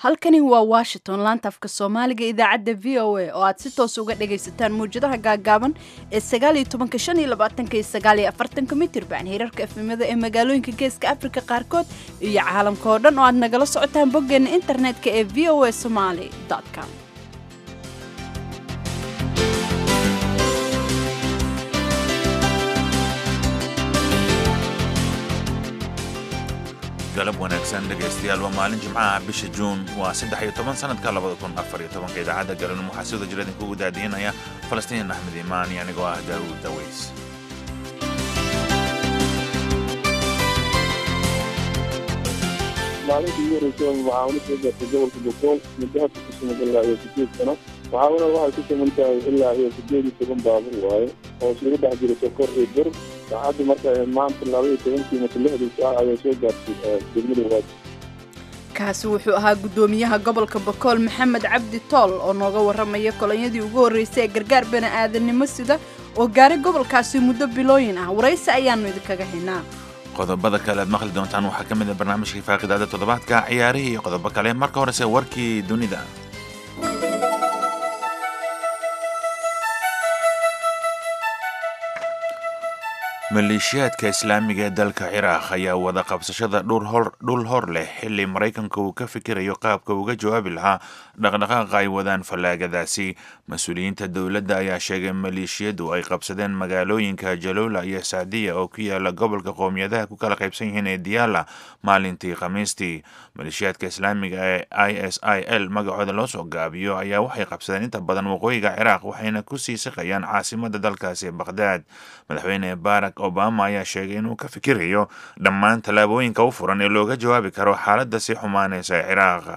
halkani waa washington laanta afka soomaaliga idaacadda v o a oo aad si toos uga dhagaysataan mawjadaha gaagaaban ee sagaaliyo tobanka shan iyo labaatanka iyo sagaaliyo afartanka mitirban heerarka efemada ee magaalooyinka geeska afrika qaarkood iyo caalamka oo dhan oo aad nagala socotaan boggeena internetka ee v o a somaly com galab wanaagsan dhegaystayaal waa maalin jimcaha bisha juun waa saddex iyo toban sanadka labada kun afar iyo tobanka idaacadda galanimo waxaa sidoo jira idinkugu daadiinaya falastiin axmed imaani anigoo ah daawud daweys maalintii ugu horreysay mucaawino soo gaartay gobolka bokool muddo hadda ku sugan ilaa iyo sideed sano mucaawinada waxay ku sugan tahay ilaa iyo sideed iyo toban baabur waaye oo isugu dhex jira sokor iyo bur saacadda marka maanta laba iyo tobankii mase lixdii saac ayay soo gaartay degmada waaji kaasi wuxuu ahaa guddoomiyaha gobolka bakool maxamed cabdi tool oo nooga warramaya kolonyadii ugu horreysay ee gargaar bani aadannimo sida oo gaaray gobolkaasi muddo bilooyin ah waraysi ayaannu idinkaga haynaa qodobada kale aad maqli doontaan waxaa ka mid a barnaamijkii faaqidaada toddobaadka ciyaarihii iyo qodobo kale marka horese warkii dunida maleeshiyaadka islaamiga ee dalka ciraaq ayaa wada qabsashada dhul hor leh xilli maraykanka uu ka fikirayo qaabka uga jawaabi lahaa dhaqdhaqaaqa ay wadaan fallaagadaasi mas-uuliyiinta dowladda ayaa sheegay maleeshiyadu ay qabsadeen magaalooyinka jalowla iyo saadiya oo ku yaala gobolka qowmiyadaha ku kala qaybsan yihiin ee diyaala maalintii khamiistii maleeshiyaadka islaamiga ee i s i l magacooda loo soo gaabiyo ayaa waxay qabsadeen inta badan waqooyiga ciraaq waxayna ku sii siqayaan caasimada dalkaasi baqhdaad madaxweyne barak obama ayaa sheegay inuu ka fikirayo dhammaan tallaabooyinka u furan ee looga jawaabi karo xaaladda sii xumaanaysa ee ciraaqa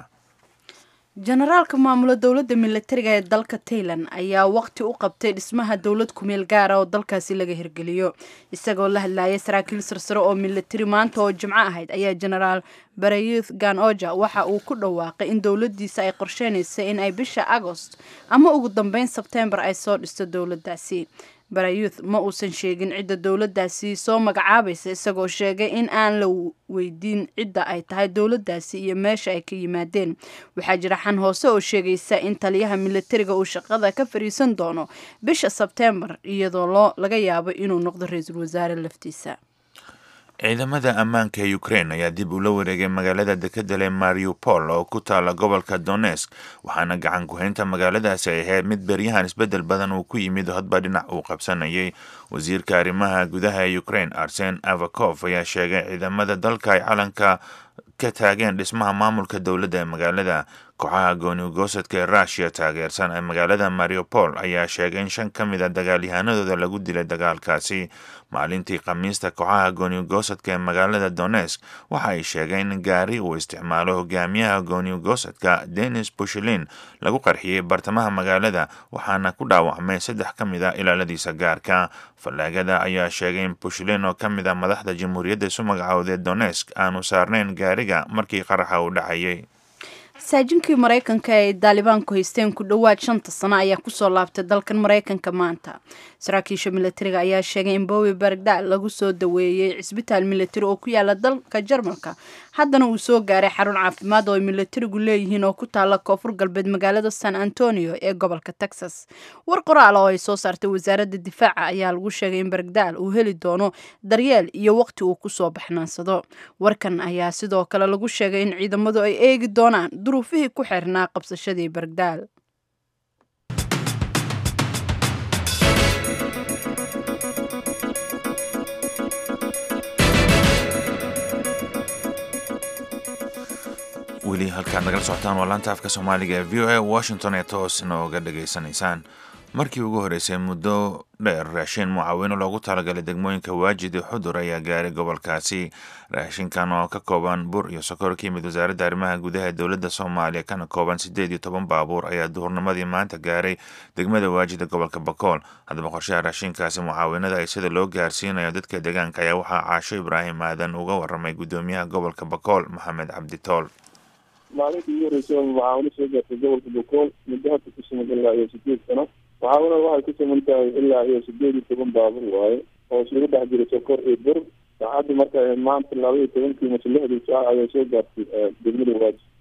jenaraalka maamula dowladda milatariga ee dalka tailan ayaa waqti u qabtay dhismaha dowlad kumeel gaara oo dalkaasi laga hirgeliyo isagoo la hadlayay saraakiil sarsare oo milatari maanta oo jimco ahayd ayaa jenaraal barayuth gan oja waxa uu ku dhawaaqay in dowladdiisa ay qorsheynaysa in ay bisha agost ama ugu dambeyn sebtembar ay soo dhisto dowladdaasi barayuth ma uusan sheegin cidda dowladdaasi soo magacaabaysa isagoo sheegay in aan la weydiin cidda ay tahay dowladdaasi iyo meesha ay ka yimaadeen waxaa jira xan hoose oo sheegaysa in taliyaha milatariga uu shaqada ka fariisan doono bisha sebtembar iyadoo loo laga yaabo inuu noqdo ra-iisul wasaare laftiisa ciidamada ammaanka ee ukraine ayaa dib ula wareegay magaalada dekedale mariupol oo ku taala gobolka donesk waxaana gacan ku-haynta magaaladaasi ay ahayd mid beryahan isbedel badan uu ku yimid hadba dhinac uu qabsanayay wasiirka arrimaha gudaha ee ukraine arsen avakov ayaa sheegay ciidamada dalka ay calanka ka taageen dhismaha maamulka dowladda ee magaalada kooxaha goonigosadka ee rushia taageersan ee magaalada mariupol ayaa sheegay in shan ka mid a dagaalyahanadooda lagu dilay dagaalkaasi maalintii khamiista kooxaha goonigosadka ee magaalada donesk waxa ay sheegeen in gaari uu isticmaalo hogaamiyaha goonigosadka denis bushilin lagu qarxiyey bartamaha magaalada waxaana ku dhaawacmay saddex ka mid a ilaaladiisa gaarka fallaagada ayaa sheegay in bushilin oo ka mid a madaxda jamhuuriyadda isu magacaawdee donesk aanu saarnayn gaariga markii qaraxa uu dhacayay saajinkii maraykanka ee ay daalibaanku haysteen ku dhowaad shanta sano ayaa kusoo laabtay dalkan maraykanka maanta saraakiisha milatariga ayaa sheegay in bowi bergda lagu soo daweeyey cisbitaal milatari oo ku yaala dalka jarmalka haddana uu soo gaaray xarun caafimaad oo ay milatarigu leeyihiin oo ku taala koonfur galbeed magaalada san antonio ee gobolka texas war qoraal oo ay soo saartay wasaaradda difaaca ayaa lagu sheegay in bergdaal uu heli doono daryeel iyo waqti uu kusoo baxnaansado warkan ayaa sidoo kale lagu sheegay in ciidamadu ay eegi doonaan duruufihii ku xirnaa qabsashadii bergdaal weli halkaad nagala socotaan waa laanta afka soomaaliga ee v o a washington ee toos nooga dhageysanaysaan markii ugu horreysay muddo dheer raashin mucaawino loogu talagalay degmooyinka waajid iyo xudur ayaa gaaray gobolkaasi raashinkan oo ka kooban bur iyo sokor ka yimid wasaaradda arrimaha gudaha ee dowladda soomaaliya kana kooban siddeed iyo toban baabuur ayaa duhurnimadii maanta gaaray degmada waajida gobolka bakool haddaba qorshaha raashinkaasi mucaawinada ay sida loo gaarsiinayo dadka deegaanka ayaa waxaa caasho ibraahim aadan uga waramay guddoomiyaha gobolka bakool maxamed cabdi tool maalintii ugu horreysay mucaawino soo gaartay gobolka bokool muddo hadda ku sugan ilaa iyo sideed sano mucaawinada waxay ku sugan tahay ilaa iyo sideed iyo toban baabur waaye oo isugu dhex jira sokor iyo bur saacadda marka maanta laba iyo tobankii mase lixdii saac ayay soo gaartay degmada waaji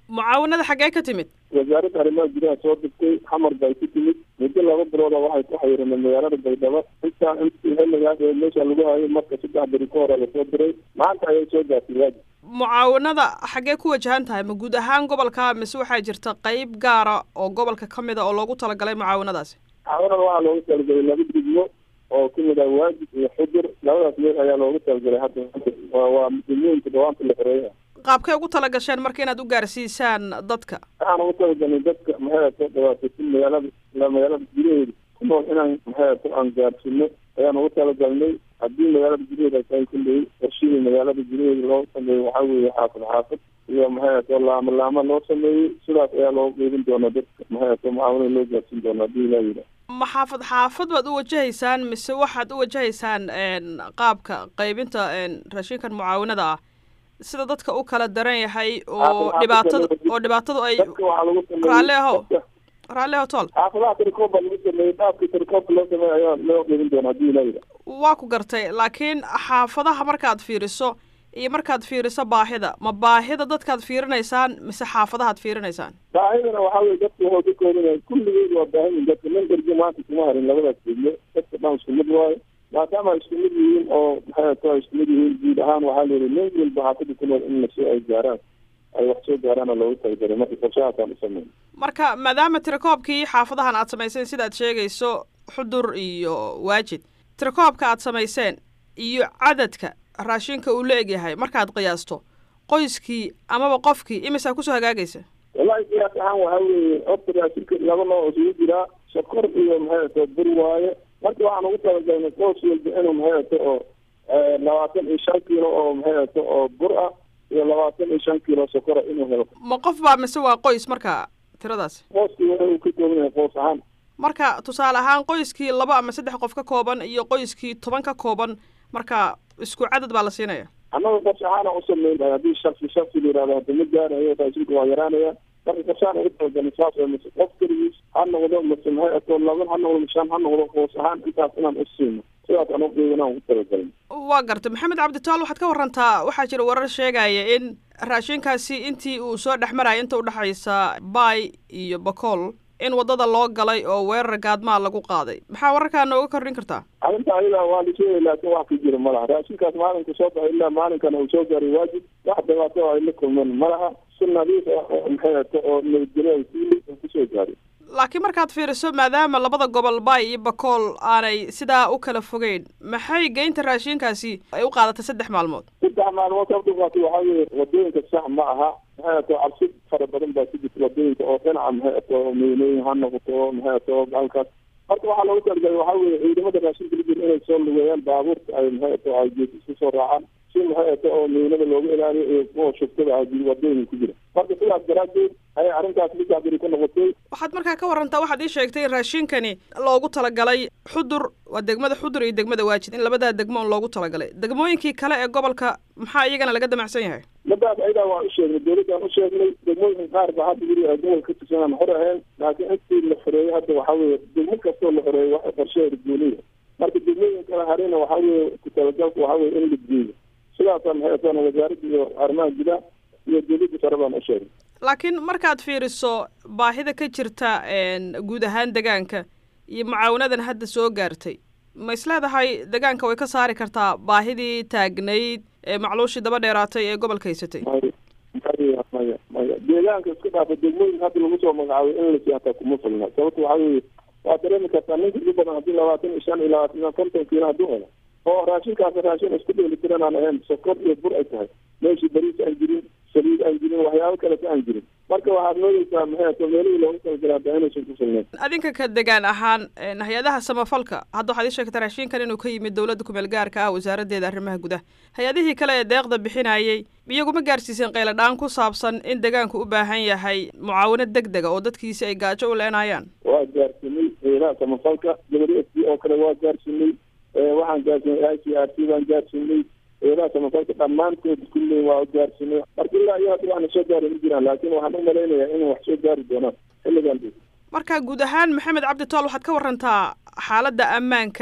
mucaawanada xaggee ka timid wasaaradda arrimaha gudaha soo degtay xamar bay ku timid muddo laba bilooda waxay ku xayireen magaalada baydhabo intaa intii xilligaas ee meesha lagu hayo marka saddex beri ka hore lasoo diray maanta ayay soo gaartay waajib mucaawanada xaggee ku wajahan tahay ma guud ahaan gobolka mise waxaa jirta qeyb gaara oo gobolka ka mid a oo loogu talagalay mucaawanadaasi mucaawanada waxaa loogu talagalay laba degmo oo kamid ah waajib iyo xudur labadaas meel ayaa loogu talagalay hadda waa waa degmooyinka dhawaanta la xoreeya qaabkay ugu tala gasheen marka inaad u gaarsiisaan dadka waxaan ugu talagalnay dadka maxay soo dhawaatay si magaalada la magaalada gudaheeda ku nool inaan maxay aan gaarsiino ayaan ugu talagalnay haddii magaalada gudaheeda ay kulley qorshihii magaalada gudaheeda loo sameeyey waxaa weeye xaafad xaafad iyo maxay soo laamo laamo loo sameeyey sidaas ayaa loo qeybin doonaa dadka maxay soo mucaawinada loo gaarsiin doonaa haddii ilaa yidhaah ma xaafad xaafad baad u wajahaysaan mise waxaad u wajahaysaan qaabka qaybinta raashinkan mucaawinada ah sida dadka u kala daran yahay oo dhibaatada oo dhibaatadu ay dadka waxaa lagu sameeyey raalli ahow raalli ahow tool xaafadaha tirikoob baa lagu sameeyey dhaafkii tirikoobka loo sameeyey ayaa loo qeybin doonaa haddii ilaa yidhaah waa ku gartay laakiin xaafadaha markaad fiiriso iyo markaad fiiriso baahida ma baahida dadkaad fiirinaysaan mise xaafadahaad fiirinaysaan baahidana waxaa weye dadka wuxuu ka kooban yahay kulligeed waa baahiyin dadka nin darjo maanta kuma harin labadaas degmo dadka dhan isku mid waayo maadaama ay isku mid yihiin oo maxay ato ay isku mid yihiin guud ahaan waxaa layihi nin walba xaafada ku nool in lasoo ay gaaraan ay wax soo gaaraana loogu talagalay marka qorshahaasaan u sameyn marka maadaama tirakoobkii xaafadahan aad samayseen sidaad sheegayso xudur iyo waajid tirakoobka aad samayseen iyo cadadka raashinka uu la egyahay markaad qiyaasto qoyskii amaba qofkii imisaa kusoo hagaagaysa wallahi qiyaas ahaan waxaa weeye horta raashinka laba nooc isugu jiraa sokor iyo maxay ato bur waaye marka waxaan ugu talagalnay qoys walba inuu maxay ato oo labaatan iyo shan kiilo oo maxay ato oo bur ah iyo labaatan iyo shan kiilo sokora inuu helo ma qof baa mise waa qoys marka tiradaasi qoyskii waxa uu ka kooban yahay qoys ahaan marka tusaale ahaan qoyskii laba ama saddex qof ka kooban iyo qoyskii toban ka kooban marka isku cadad baa la siinaya annaga qorshe ahaana u sameyn haddii shaksi shaksi la yihahdo hadda ma gaarayo raashinka waa yaraanaya marka qorshaana ugu talagalnay saas oo mise qof keligiis ha noqdo mise maxay ato laban ha noqdo shan ha noqdo qoys ahaan intaas inaan u siino sidaas aan uqiibinaan ugu talagalnay waa gartay maxamed cabditaal waxaad ka warantaa waxaa jira warar sheegaya in raashinkaasi intii uu soo dhex maraya inta udhexaysa bay iyo bacool in waddada loo galay oo weerar gaadmaa lagu qaaday maxaa wararkaa nooga kordhin kartaa arrinta ayada waa la sheegay laakiin wax ka jira malaha raashinkaas maalinka soo baxay ilaa maalinkana uu soo gaaray waajib wax dhibaato oo ay la kulmeen malaha si nadiif ah oo maxay ato oo nabadgelyo ay kuuli kusoo gaaray laakiin markaad fiiriso maadaama labada gobol bay iyo bacool aanay sidaa u kala fogeyn maxay geynta raashinkaasi ay u qaadatay saddex maalmood saddex maalmood sababta waati waxaa weeye wadooyinka sax ma aha maxay ato cabsi fara badan baa ku jirta wadooyinka oo dhinaca maxay ato meynooyin ha noqoto maxay ato halkaas marka waxaa loogu talagalay waxaa weeye ciidamada raashinka lijir inay soo lugeeyaan baabuurta ay maxay ato ay gees isku soo raacaan si maxay ato oo meynada looga ilaaliyo iyo kuwa shuftada ah wadooyinka ku jira marka sidaas daraadeed ayay arrintaas lijaabiri ku noqotay waxaad markaa ka warantaa waxaad ii sheegtay in raashinkani loogu talagalay xudur waa degmada xudur iyo degmada waajid in labadaa degmo on loogu talagalay degmooyinkii kale ee gobolka maxaa iyagana laga damacsan yahay madaas ayadaa waa u sheegnay dowladdaan u sheegnay degmooyinka qaar ba hadda weli ay gobolka ka tirsan aan hor ahayn laakiin intii la xoreeyey hadda waxaa weeye degmo kastoo la xoreeyey waxay qorsheheeda gooniya marka degmooyin kale harina waxaa weeye ku talagalka waxaa weeye in la geeyo sidaasaan maxay ataan wasaaradda iyo arrimaha gudaha iyo dowladda sare baan u sheegnay laakiin markaad fiiriso baahida ka jirta guud ahaan degaanka iyo mucaawinadan hadda soo gaartay ma isleedahay degaanka way ka saari kartaa baahidii taagnayd ee macluushii daba dheeraatay ee gobolka haysatay maya maya maya maya deegaanka isku dhaafa degmooyin hadda lagu soo magacaabay in la siyaata kuma filna sababta waxaa weeye waa dareemi kartaa ninka ugu badan haddii labaatan iyo shan iyo labaatan iyo konton kiilo hadduu helo oo raashinkaas raashin isku dheeli tiran aan ahayn sokor iyo bur ay tahay meeshii bariis aan jirin saliid aan jirin waxyaabo kaleta aan jirin marka waxaad moodeysaa maxay ato meelihii loogu talagalaa baa inaysan ku filnayn adinka ka degaan ahaan hay-adaha samafalka hadda waxaad ii sheegtay raashinkan inuu ka yimid dowladda kumeel gaarka ah wasaaraddeeda arrimaha gudaha hay-adihii kale ee deeqda bixinayay iyaguma gaarsiiseen qayladhaan ku saabsan in degaanku u baahan yahay mucaawinad deg dega oo dadkiisi ay gaajo u leenayaan waa gaarsinay hay-adaha samafalka w s d oo kale waa gaarsinay waxaan gaarsinay i c r c baan gaarsinay eedaha samafalka dhammaantood kulley waa u gaarsinay marka ilaa iyo hadda waxna soo gaari ma jiraan laakiin waxaan u malaynayaa inay wax soo gaari doonaan xilligan dhow marka guud ahaan maxamed cabdi tool waxaad ka warantaa xaaladda ammaanka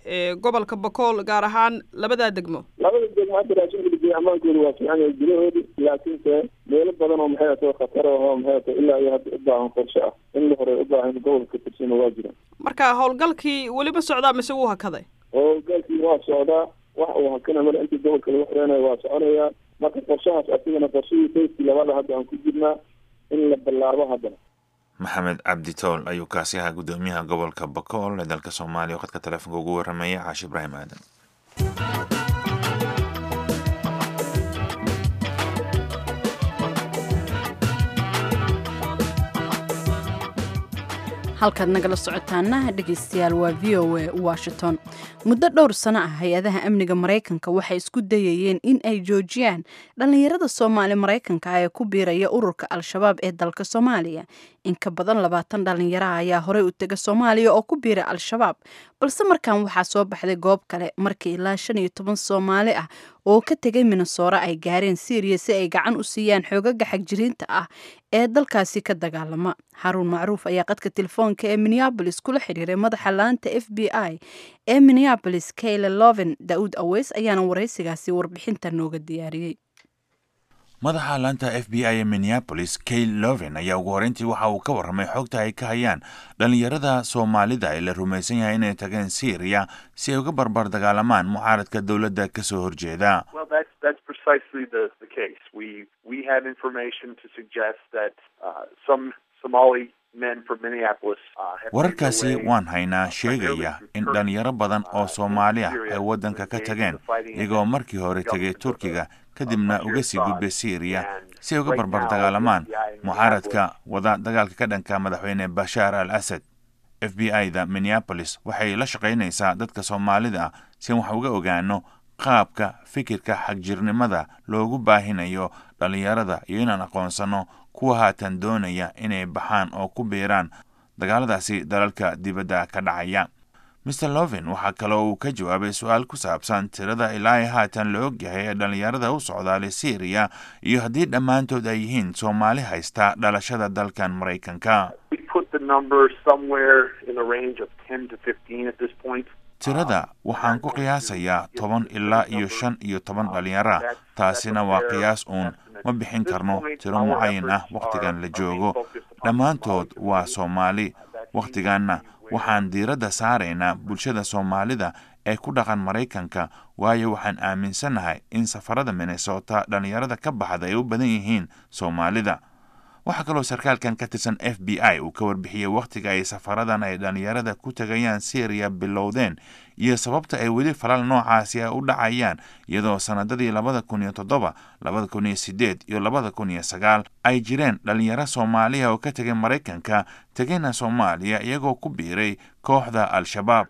gobolka bakool gaar ahaan labadaa degmo labada degmo hadda raashinka lageeyey ammaankooda waa fiican yahay gudahoodi laakiinse meelo badan oo maxay ato khatar oo maxay ato ilaa iyo hadda u baahan qorshe ah in la hore u baahan gobolka tirsana waa jira marka howlgalkii weliba socdaa mise wuu hakaday howlgalkii waa socdaa wax uu hakana male intii gobolka lagu xireynayo waa soconayaa marka qorshahaas asigana qorshihii sayskii labada hadda aan ku jirnaa in la ballaabo haddana maxamed cabdi tool ayuu kaasi ahaa guddoomiyaha gobolka bakool ee dalka soomaaliya oo khadka teleefonka ugu warramaya caashi ibraahim aadan halkaad nagala socotaana dhegaystayaal waa v o a washington muddo dhowr sano ah hay-adaha amniga maraykanka waxay isku dayayeen in ay joojiyaan dhallinyarada soomaali maraykanka ah ee ku biiraya ururka al-shabaab ee dalka soomaaliya in ka badan labaatan dhallinyaraha ayaa horey u tega soomaaliya oo ku biiray al-shabaab balse markan waxaa soo baxday goob kale markii ilaa shan iyo toban soomaali ah oo ka tegay minnesoora ay gaareen syriya si ay gacan u siiyaan xoogaga xagjiriinta ah ee dalkaasi ka dagaalama xaruun macruuf ayaa qadka telefoonka ee minneabolis kula xiriiray madaxa laanta f b i ee minneabolis kayle loven daud aweys ayaana waraysigaasi warbixinta nooga diyaariyey madaxa laanta f b i ee minneabolis kayle loven ayaa ugu horreyntii waxa uu ka warramay xogta ay ka hayaan dhallinyarada soomaalida ee la rumaysan yahay inay tageen syriya si ay uga barbar dagaalamaan mucaaradka dowladda ka soo horjeeda precisely the, the case. We we had information to suggest that uh, some Somali men from Minneapolis uh, had wararkaasi waan haynaa sheegaya in dhalinyaro badan oo soomaali ah ay waddanka ka tageen iyagoo markii hore tegay turkiga kadibna uga sii gudbay syriya si ay uga barbar dagaalamaan mucaaradka wada dagaalka ka dhanka madaxweyne bashaar al asad f b i da minneabolis waxay la shaqaynaysaa dadka soomaalida ah si wax uga ogaano qaabka fikirka xagjirnimada loogu baahinayo dhallinyarada iyo inaan aqoonsano kuwa haatan doonaya inay baxaan oo ku biiraan dagaaladaasi dalalka dibadda ka dhacaya mr loven waxaa kaloo uu ka jawaabay su-aal ku saabsan tirada ilaa ay haatan la ogyahay ee dhallinyarada u socdaalay syriya iyo haddii dhammaantood ay yihiin soomaali haysta dhalashada dalkan maraykanka tirada waxaan ku qiyaasayaa toban ilaa iyo shan iyo toban dhalinyara taasina waa qiyaas uun ma bixin karno tiro mucayan ah wakhtigan la joogo dhammaantood waa soomaali wakhtiganna waxaan diiradda saaraynaa bulshada soomaalida ee ku dhaqan maraykanka waayo waxaan aaminsannahay in safarada minnesota dhallinyarada ka baxda ay u badan yihiin soomaalida waxaa kaloo sarkaalkan ka tirsan f b i uu ka warbixiyey wakhtiga ay safaradan ay dhallinyarada ku tegayaan syriya bilowdeen iyo sababta ay weli falal noocaasi a u dhacayaan iyadoo sannadadii labada kun iyo toddoba labada kun iyo sideed iyo labada kun iyo sagaal ay jireen dhallinyaro soomaaliya oo ka tegay maraykanka tegayna soomaaliya iyagoo ku biiray kooxda al-shabaab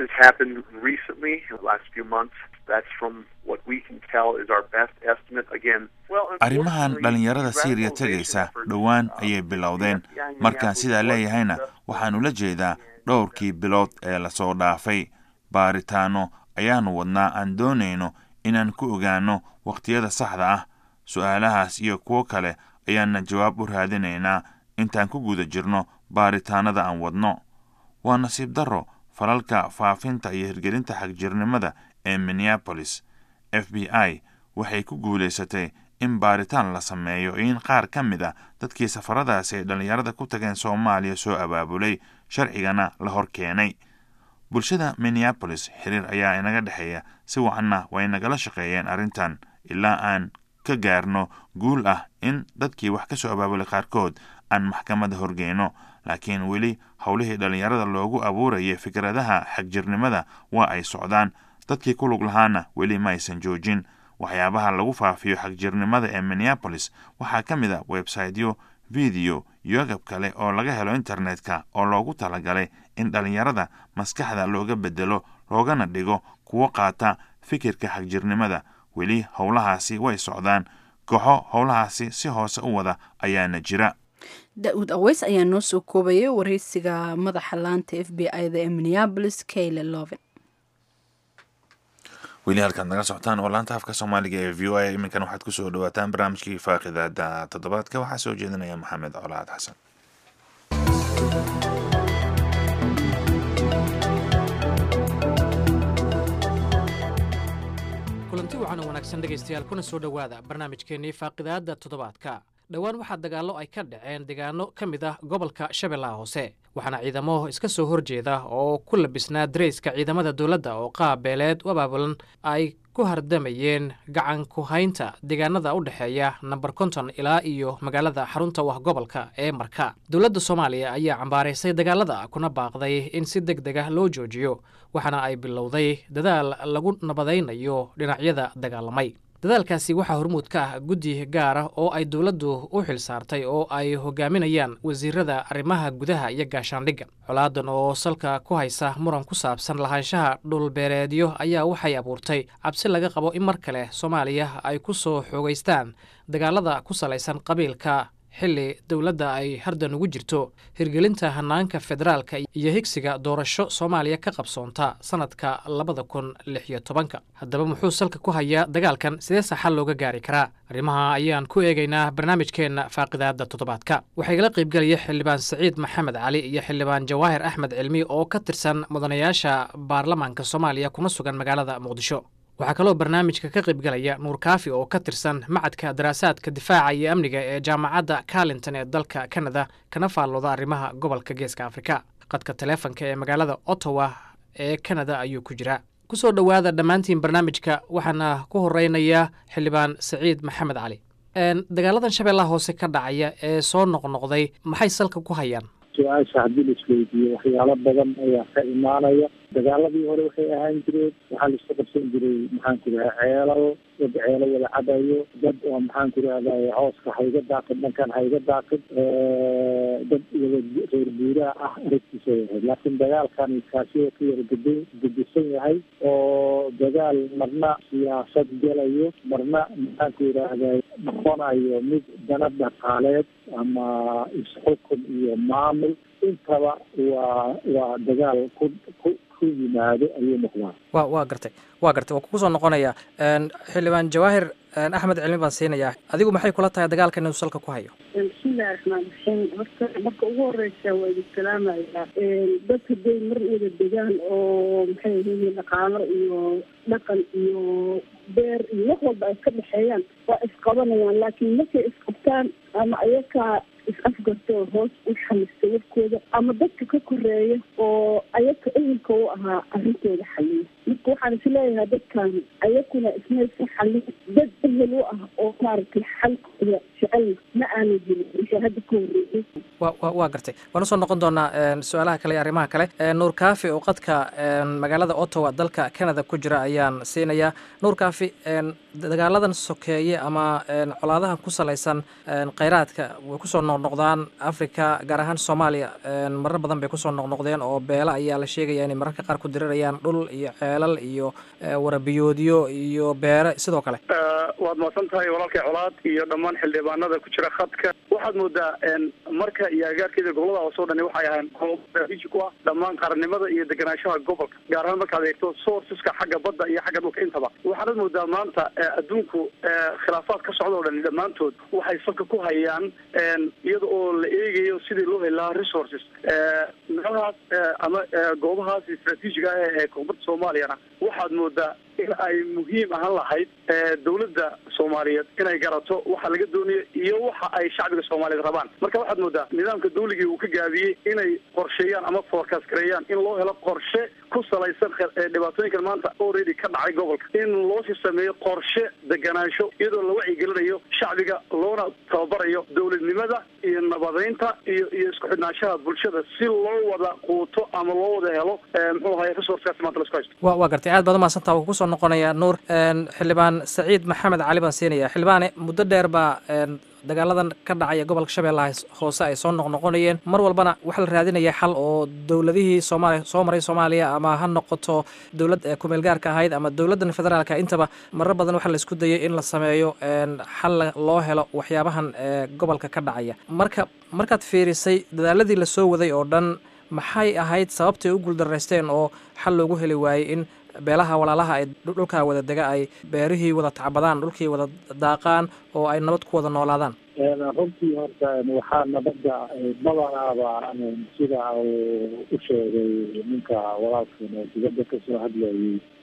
arrimahan dhallinyarada syriya tegaysa dhowaan ayay bilowdeen markaan sidaa leeyahayna waxaan ula jeedaa dhowrkii bilood ee lasoo dhaafay baaritaano ayaanu wadnaa aan doonayno inaan ku ogaano wakhtiyada saxda ah su-aalahaas iyo kuwo kale ayaana jawaab u raadinaynaa intaan ku guda jirno baaritaanada aan wadno waa nasiib darro falalka faafinta iyo hirgelinta xagjirnimada ee minneabolis f b i waxay ku guulaysatay in baaritaan la sameeyo iyo in qaar ka mid a dadkii safaradaasi ay dhallinyarada ku tageen soomaaliya soo abaabulay sharcigana la hor keenay bulshada minneabolis xiriir ayaa inaga dhexeeya si wacanna way nagala shaqeeyeen arrintan ilaa aan ka gaarno guul ah in dadkii wax ka soo abaabulay qaarkood aan maxkamadda horgeyno laakiin weli howlihii dhallinyarada loogu abuurayay fikradaha xagjirnimada waa ay socdaan dadkii ku lug lahaana weli ma aysan joojin waxyaabaha lagu faafiyo xagjirnimada ee minneabolis waxaa ka mid a websaytyo video iyo agab kale oo laga helo internetka oo loogu talagalay in dhallinyarada maskaxda looga bedelo loogana dhigo kuwo qaata fikirka xagjirnimada weli howlahaasi way socdaan kooxo howlahaasi si hoose u wada ayaana jira da-uud aweys ayaa noo soo koobayay waraysiga madaxa laanta f b i da ee minneabolis kayle loven weli halkaad naga socotaan oo laanta afka soomaaliga ee v o a iminkan waxaad kusoo dhawaataan barnaamijkii faaqidaada toddobaadka waxaa soo jeedinaya maxamed colaad xasan kulanti waxaana wanaagsan dhegaystayaal kuna soo dhowaada barnaamijkeennii faaqidaadda toddobaadka dhowaan waxaa dagaallo ay ka dhaceen deegaano ka mid ah gobolka shabeellaha hoose waxaana ciidamo iska soo horjeeda oo ku labisnaa darayska ciidamada dowladda oo qaab beeleed u abaabulan ay ku hardamayeen gacan ku haynta deegaanada u dhexeeya namber konton ilaa iyo magaalada xarunta wah gobolka ee marka dowladda soomaaliya ayaa cambaaraysay dagaalada kuna baaqday in si deg deg ah loo joojiyo waxaana ay bilowday dadaal lagu nabadaynayo dhinacyada dagaalamay dadaalkaasi waxaa hormuud ka ah guddi gaar ah oo ay dowladdu u xil saartay oo ay hogaaminayaan wasiirada arrimaha gudaha iyo gaashaandhigga colaadan oo salka ku haysa muran ku saabsan lahaanshaha dhulbeereedyo ayaa waxay abuurtay cabsi laga qabo in mar kale soomaaliya ay ku soo xoogaystaan dagaalada ku salaysan qabiilka xilli dowladda ay hardan ugu jirto hirgelinta hanaanka federaalka iyo higsiga doorasho soomaaliya ka qabsoonta sanadka labada kun lix iyo tobanka haddaba muxuu salka ku hayaa dagaalkan sidee saxal looga gaari karaa arrimaha ayaan ku eegaynaa barnaamijkeenna faaqidaadda toddobaadka waxaa igala qaybgelaya xildhibaan saciid maxamed cali iyo xildhibaan jawaahir axmed cilmi oo ka tirsan mudanayaasha baarlamaanka soomaaliya kuna sugan magaalada muqdisho waxaa kaloo barnaamijka ka qaybgalaya nuur kaafi oo ka tirsan macadka daraasaadka difaaca iyo amniga ee jaamacadda carlinton ee dalka kanada kana faallooda arrimaha gobolka geeska afrika qadka taleefonka ee magaalada ottawa ee kanada ayuu ku jiraa kusoo dhowaada dhammaantiin barnaamijka waxaana ku horeynayaa xildhibaan saciid maxamed cali dagaaladan shabeellaha hoose ka dhacaya ee soo noqnoqday maxay salka ku hayaan su-aasha haddii la isweydiiyo waxyaalo badan ayaa ka imaanaya dagaaladii hore waxay ahaan jireen waxaa la isku qabsan jiray maxaan ku dhaha ceelal dad ceelo wada cabayo dad oo maxaan ku rahday cooska hayga daaqid dhankan hayga daaqid dad wada reer buuraha ah aragtiisa yahay laakiin dagaalkan kaasi oo ka yara ged gedisan yahay oo dagaal marna siyaasad gelayo marna maxaan ku yidhaahday noqonayo mid dana dhaqaaleed ama isxukun iyo maamul intaba waa waa dagaal ku ku ku yimaado ayuu noqdaa wa waa gartay waa gartay waa kugu soo noqonaya xildhibaan jawaahir axmed cilmi baan siinayaa adigu maxay kula tahay dagaalkan inuu salka ku hayo bismillahi raxmaan raxiim horta marka ugu horeysa waa idin salaamayaa dadka day mar wada degaan oo maxay yihiin dhaqaalo iyo dhaqan iyo beer iyo wax walba ay ka dhexeeyaan waa isqabanayaan laakiin markay isqabtaan ama ayakaa is afgarta oo hoos u xalista warkooda ama dadka ka koreeya oo ayaka ehelka u ahaa arrintooda xaliya marka waxaan is leeyahay dadkan ayakuna ismaysa xalin dad ehel u ah oo maaragtay xalkooda jecel ma aana jirin wixii hadda ka horreeyay wa wa waa gartay waan usoo noqon doonaa su-aalaha kale iyo arrimaha kale nuur kaafi oo qadka magaalada ottawa dalka canada ku jira ayaan siinayaa nuur kaafi dagaaladan sokeeye ama colaadahan ku salaysan kheyraadka way kusoo noqnoqdaan africa gaar ahaan soomaaliya marar badan bay kusoo noqnoqdeen oo beela ayaa la sheegaya inay mararka qaar ku dirirayaan dhul iyo ceelal iyo warabiyoodyo iyo beere sidoo kale waad mahadsan tahay walaalkay colaad iyo dhammaan xildhibaanada ku jira khadka waxaad moodaa marka iyo agaarkeeda gobolada hoose o dhani waxay ahayn goob straatiiji ku ah dhammaan qaranimada iyo deganaanshaha gobolka gaar ahaan markaad eegto sourceska xagga badda iyo xagga dhulka intaba waxaanad moodaa maanta adduunku khilaafaad ka socda o dhani dhammaantood waxay salka ku hayaan iyada oo la eegayo sidii loo heli lahaa resources meelahaas ama goobahaas istraatiijiga ah ee koonfurta soomaaliyana waxaad moodaa in ay muhiim ahaan lahayd dawladda soomaaliyeed inay garato waxa laga doonayo iyo waxa ay shacbiga soomaaliyeed rabaan marka waxaad moodaa nidaamka dawligii uu ka gaabiyey inay qorsheeyaan ama forecast gareeyaan in loo helo qorshe ku salaysan dhibaatooyinkan maanta already ka dhacay gobolka in loosii sameeyo qorshe deganaansho iyadoo la wacyigelinayo shacbiga loona tababarayo dowladnimada iyo nabadeynta iyo iyo isku xidhnaanshaha bulshada si loo wada quuto ama loo wada helo muxuu ahay resourcekaasi maanta la isku haysto wa waa gartay aad baad umahadsantaa waa kusoo noqonaya nuur xildhibaan saciid maxamed cali baan siinaya xildhibaane muddo dheer baa dagaaladan ka dhacaya gobolka shabeellaha hoose ay soo noqnoqonayeen mar walbana waxaa la raadinaya xal oo dowladihii soomaaliya soo maray soomaaliya ama ha noqoto dowlad kumeel gaarka ahayd ama dowladdan federaalka intaba marar badan waxaa la isku dayay in la sameeyo xal loo helo waxyaabahan gobolka ka dhacaya marka markaad fiirisay dadaaladii la soo waday oo dhan maxay ahayd sababtay u guuldaraysteen oo xal loogu heli waayey in beelaha walaalaha ay dhulkaa wada dega ay beerihii wada tacbadaan dhulkii wada daaqaan oo ay nabad ku wada noolaadaan runtii horta waxaa nabadda badanaaba sida uu u sheegay ninka walaalkan oo dibadda kasoo hadlayay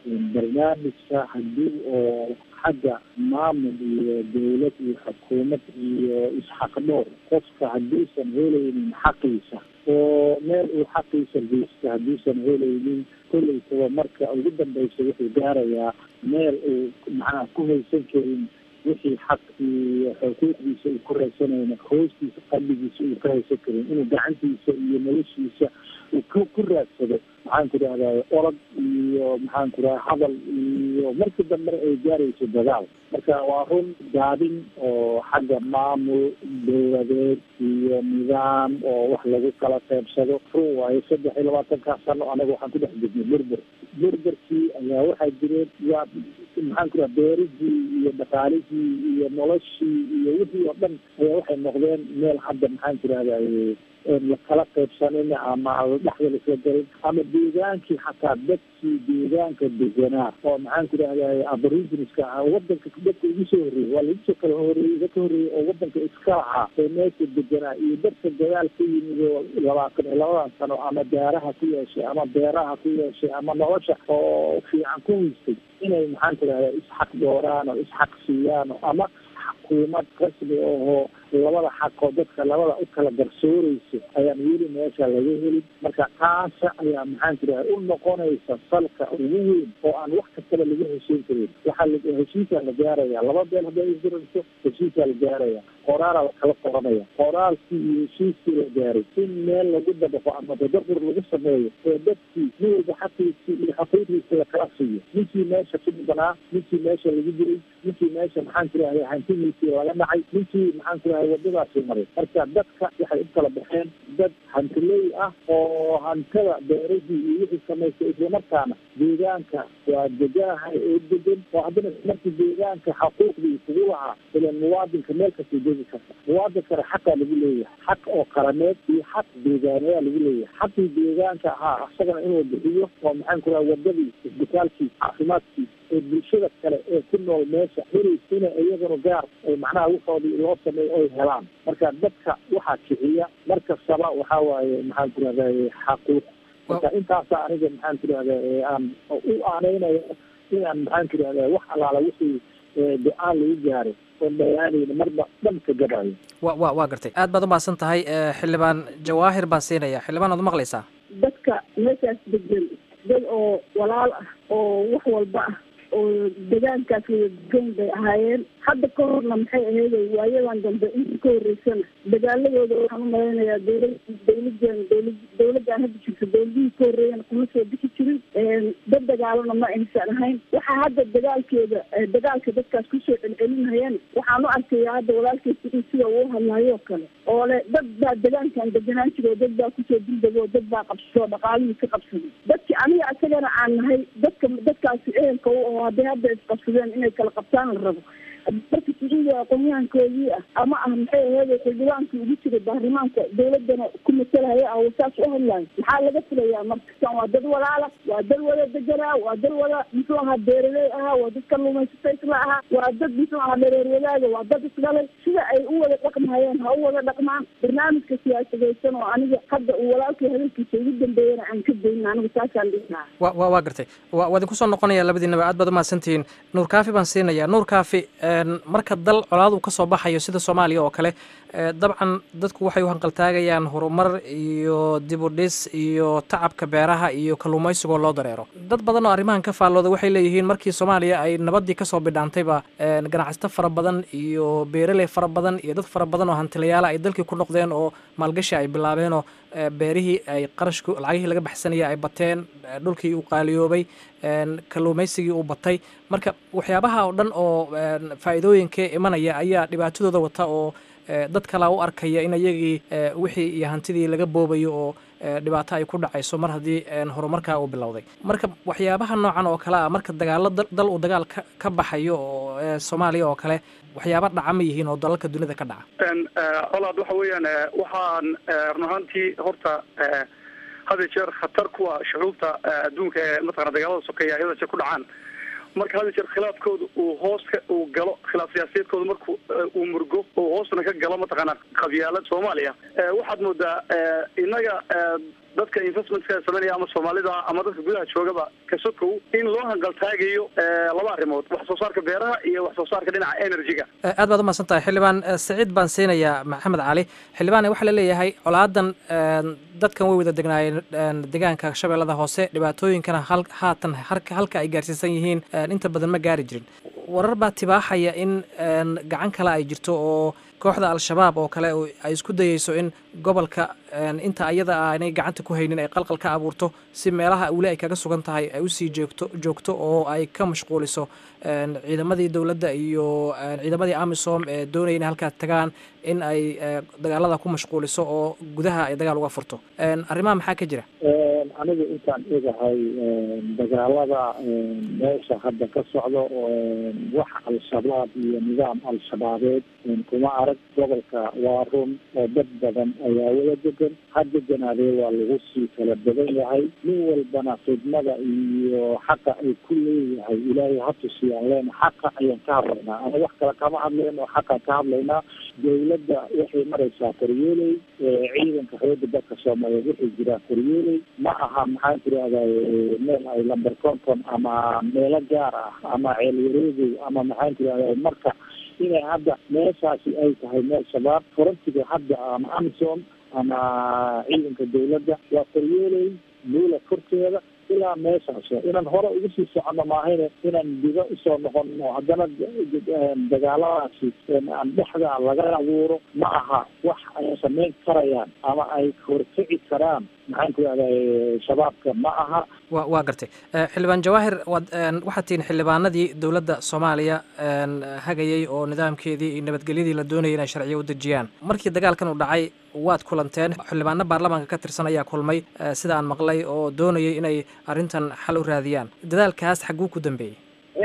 barnaamijka haddii oo xagga maamul iyo dawlad iyo xukuumad iyo isxaqdhoor qofka hadduusan helaynin xaqiisa oo meel uu xaqiisa geysta hadduusan helaynin kollaytaba marka ugu dambeysa wuxuu gaarayaa meel uu macnaha ku haysan karin wixii xaq iyo xuquuqdiisa uu ku raysanayna hoostiisa qalbigiisa uu ka haysan karin inuu gacantiisa iyo noloshiisa uu ku ku raadsado maxaan ku rahdaa orod iyo maxaan ku raha hadal iyo markii dambena ay gaarayso dagaal marka waa run gaabin oo xagga maamul dawladeed iyo nidaam oo wax lagu kala qaybsado run waayo saddex iyo labaatankaa sano anaga waxaan ku dhex jirnay berber berberkii ayaa waxaa jireen waa maxaan ku raha beerihii iyo dhaqaalihii iyo noloshii iyo wixii oo dhan ayaa waxay noqdeen meel hadda maxaan ku rahdaa la kala qaybsanin ama dhexda laisla galin ama deegaankii xataa dadkii deegaanka deganaa oo maxaan ku rahday aboriginska ah wadanka dadka ugu soo horreeyey waa lagu soo kala horeeyey dadka horreeyey oo wadanka iska lahaa ee meesha deganaa iyo dadka dagaal ka yimid oo labaatan iyo labadan sano ama daaraha ku yeeshay ama beeraha ku yeeshay ama nolosha oo fiican ku haystay inay maxaan ku rahdaa isxaq dooraan oo isxaq siiyaan ama xukuumad rasmi ahoo labada xaq oo dadka labada u kala garsooreysa ayaan weli meesha laga helin marka taasa ayaa maxaan ku rahay u noqonaysa salka ugu weyn oo aan wax kastaba laga heshiin karin waxaa la heshiisaa la gaaraya laba beel hadday isdirayso heshiisaa la gaaraya qoraalaa la kala qoranaya qoraalkii iyo heshiiskii la gaaray in meel lagu dabaqo ama tadabur lagu sameeyo ee dadkii nin walba xaqiisii iyo xaqiiqiisa lakala siiyo ninkii meesha ku dhibanaa ninkii meesha lagu diray ninkii meesha maxaan ku rahday hantidiisii laga dhacay ninkii maxaan ku rahay wadadaasi maray marka dadka waxay u kala baxeen dad hantiley ah oo hantada beerahii iyo wixii samaystay islamarkaana deegaanka waa deganahay oo degan oo haddana markii deegaanka xaquuqdii isugu lahaa ilan muwaadinka meel kastay degi karta muwaadinkana xaqaa lagu leeyahay xaq oo qarameed iyo xaq deegaaneyaa lagu leeyahay xaqii deegaanka ahaa isagana inuu bixiyo oo maxaan ku raha wadadii isbitaalkii caafimaadkii ee bulshada kale ee ku nool meesha helaysa ina iyaguna gaar macnaha waxoodii loo sameeyo oy helaan marka dadka waxaa kiciya mar kastaba waxaa waaye maxaan ku rahday xaquuq marka intaasa aniga maxaan ku rahda aan u aaneynayo inaan maxaan ku rahda wax allaala wixii go-aan lagu gaaray oon dhayaanayna marba dhanka gabayo wa wa waa gartay aad baad umahadsan tahay xildhibaan jawaahir baan siinaya xildhibaan waad maqlaysaa dadka meeshaas degan dad oo walaal ah oo wax walba ah oo degaankaas wada degan bay ahaayeen hadda ka horna maxay ahayd waayadan dambe intii ka horeysana dagaaladooda waxaan umalaynayaa dawlad dawladan dawlad dawladaan hadda jirta dawladihii ka horreeyana kuma soo bixi jirin dad dagaalana ma aysan ahayn waxaa hadda dagaalkeeda dagaalka dadkaas kusoo celcelinayaan waxaan u arkayaa hadda walaalkiisa in sida uu hadlayo oo kale oo le dad baa degaankan deganaan jiro dad baa kusoo dildego dad baa qabsado dhaqaalihii ka qabsaday dadki aniga isagana aan nahay dadka dadkaasi ehelka u aho hadday hadda isqabsadeen inay kala qabtaan la rabo marka siciida aqoonyahankoodii ah ama ah maxay aheyd xildhibaankii ugu jiray baarlamaanka dawladana ku masalaya ah saas u hadlayo maxaa laga filayaa marka kan waa dad walaala waa dad wada deganaa waa dad wada muxuu ahaa beeraley ahaa waa dad kalluumaysata isla ahaa waa dad muxuu ahaa dhareer wadaaga waa dad isdhalay sida ay u wada dhaqmayeen ha u wada dhaqmaan barnaamijka siyaasadaysan oo aniga hadda uu walaalkii hadalkiisa ugu dambeeyana aan ka daynin anigu saasaan dhihnaa wa wa waa gartay wa waa idinku soo noqonaya labadiinaba aad baad umahadsantihiin nuur kaafi baan siinaya nuur kaafi marka dal colaad uu ka soo baxayo sida soomaaliya oo kale dabcan dadku waxay u hanqaltaagayaan horumar iyo dib u dhis iyo tacabka beeraha iyo kalluumaysigoo loo dareero dad badan oo arrimahan ka faallooda waxay leeyihiin markii soomaaliya ay nabaddii kasoo bidhaantayba ganacsato fara badan iyo beeraley fara badan iyo dad fara badan oo hantilayaala ay dalkii ku noqdeen oo maalgashi ay bilaabeen oo beerihii ay qarashku lacagihii laga baxsanaya ay bateen dhulkii uu qaaliyoobay kalluumaysigii uu batay marka waxyaabaha oo dhan oo faa'iidooyinka imanaya ayaa dhibaatadooda wata oo dad kalaa u arkaya in iyagii wixii iyo hantidii laga boobayo oo dhibaato ay ku dhacayso mar haddii horumarkaa uu bilowday marka waxyaabaha noocan oo kale ah marka dagaalo dal uu dagaal ka ka baxayo oo soomaaliya oo kale waxyaaba dhaca ma yihiin oo dalalka dunida ka dhaca colaad waxa weeyaan waxaan run ahaantii horta hada jeer khatar kuwa shucuubta adduunka ee mataqana dagaalada sokeeya hada jeer ku dhacaan marka hada jeer khilaafkooda uu hoos ka uu galo khilaaf siyaasadeedkooda marku uu murgo uu hoosna ka galo mataqaana qabyaalad soomaaliya waxaad moodaa innaga dadka investmentka sameynaya ama soomaalida ama dadka gudaha joogaba kasokow in loo hanqaltaagayo laba arrimood wax soo saarka beeraha iyo wax soo saarka dhinaca energy-ga aad baad umahadsan tahay xildhibaan saciid baan siinayaa maxamed cali xildhibaan waxaa la leeyahay colaadan dadkan way wada degnaayeen deegaanka shabeellada hoose dhibaatooyinkana hal haatan halka ay gaarsiisan yihiin inta badan ma gaari jirin warar baa tibaaxaya in gacan kale ay jirto oo kooxda al-shabaab oo kale ay isku dayeyso in gobolka inta ayada ah inay gacanta ku haynin ay qalqal ka abuurto si meelaha weli ay kaga sugan tahay ay usii joogto joogto oo ay ka mashquuliso ciidamadii dowladda iyo ciidamadii amisom ee doonaya inay halkaa tagaan in ay dagaalada ku mashquuliso oo gudaha ay dagaal uga furto arrimaha maxaa ka jira aniga intaan egahay dagaalada meesha hadda ka socdo wax al-shabaab iyo nidaam al-shabaabeed kuma arag gobolka waa run oo dad badan ayaa wada degan ha deganaadee waa lagu sii kala badan yahay nin walbana khidmada iyo xaqa ay ku leeyahay ilaahay ha tusiyaan leen xaqa ayaan ka hadlaynaa ana wax kale kama hadlayno xaqaan ka hadlaynaa dawladda waxay maraysaa koryeeley ciidanka xooga dalka soomaaliyeed waxay jiraa koryeeley ma aha maxaan tirahday meel ay lamber conton ama meelo gaar ah ama ceel wareegow ama maxaan tirahday marka inay hadda meeshaasi ay tahay meel shabaab farantiga hadda ama amison ama ciidanka dawladda waa koryeeley buula korteeda ilaa meeshaas inaan hore uga sii socono maahayne inaan diba usoo noqono haddana dagaaladaasi aan dhexda laga abuuro ma aha wax ay samayn karayaan ama ay horkici karaan maxaan ku rahday shabaabka ma aha wa waa gartay xildhibaan jawaahir waad waxaad tihiin xildhibaanadii dowladda soomaaliya hagayay oo nidaamkeedii iyo nabadgelyadii la doonayay inay sharciyo u dejiyaan markii dagaalkan uu dhacay waad kulanteen xildhibaano baarlamaanka ka tirsan ayaa kulmay sida aan maqlay oo doonayay inay arrintan xal u raadiyaan dadaalkaas xagguu ku dambeeyey